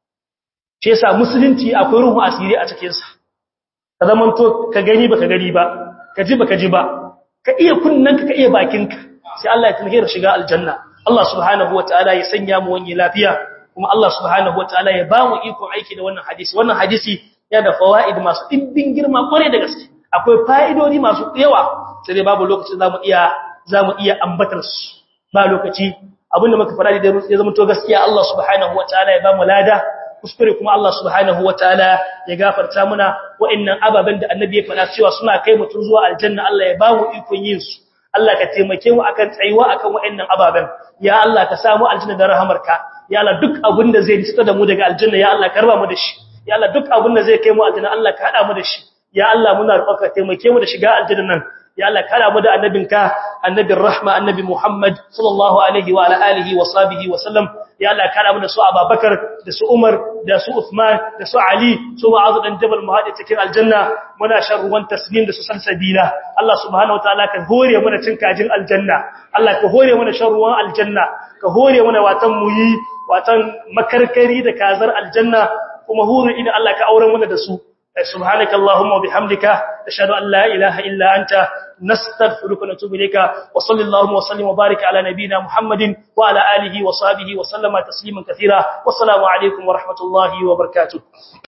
shi yasa musulunci akwai ruhu asiri a cikin sa ka zaman to ka gani baka gani ba ka ji baka ji ba ka iya kunnanka ka iya bakinka sai Allah ya tunhira shiga aljanna Allah subhanahu wataala ya sanya mu wani lafiya kuma Allah subhanahu wataala ya ba mu iko aiki da wannan hadisi wannan hadisi ya da fawaid masu dimbin girma kware da gaske akwai fa'idodi masu yawa sai dai babu lokacin zamu iya zamu iya ambatar su ba lokaci abinda muka fara da ya zama to gaskiya Allah subhanahu wataala ya ba mu lada kuskure kuma Allah subhanahu wataala ya gafarta muna wa'annan ababen da annabi ya faɗa cewa suna kai mutum zuwa aljanna Allah ya bamu ikon yin su Allah ka taimake mu akan tsayuwa akan wa'annan ababen ya Allah ka samu aljanna da rahamarka ya Allah duk abin da zai ritsata da mu daga aljanna ya Allah karba mu da shi ya Allah duk abin da zai kai mu aljanna Allah ka hada mu da shi ya Allah muna roƙonka taimake mu da shiga aljanna nan ya Allah kada mu da annabinka annabin rahma annabi Muhammad sallallahu alaihi wa ala alihi wa sahbihi wa sallam ya Allah kada mu da su Abubakar da su Umar da su Uthman da su Ali su Mu'adh dan Jabal muhadi cikin aljanna muna shan ruwan tasnim da su salsabila Allah subhanahu wataala ka hore mana cin kajin aljanna Allah ka hore mana shan ruwan aljanna ka hore mana watan muyi watan makarkari da kazar aljanna kuma huru ina Allah ka auren mana da su سبحانك اللهم وبحمدك نشهد أن لا إله إلا أنت نستغفرك ونتوب إليك وصل اللهم وسلم وبارك على نبينا محمد وعلى آله وصحبه وسلم تسليما كثيرا والسلام عليكم ورحمة الله وبركاته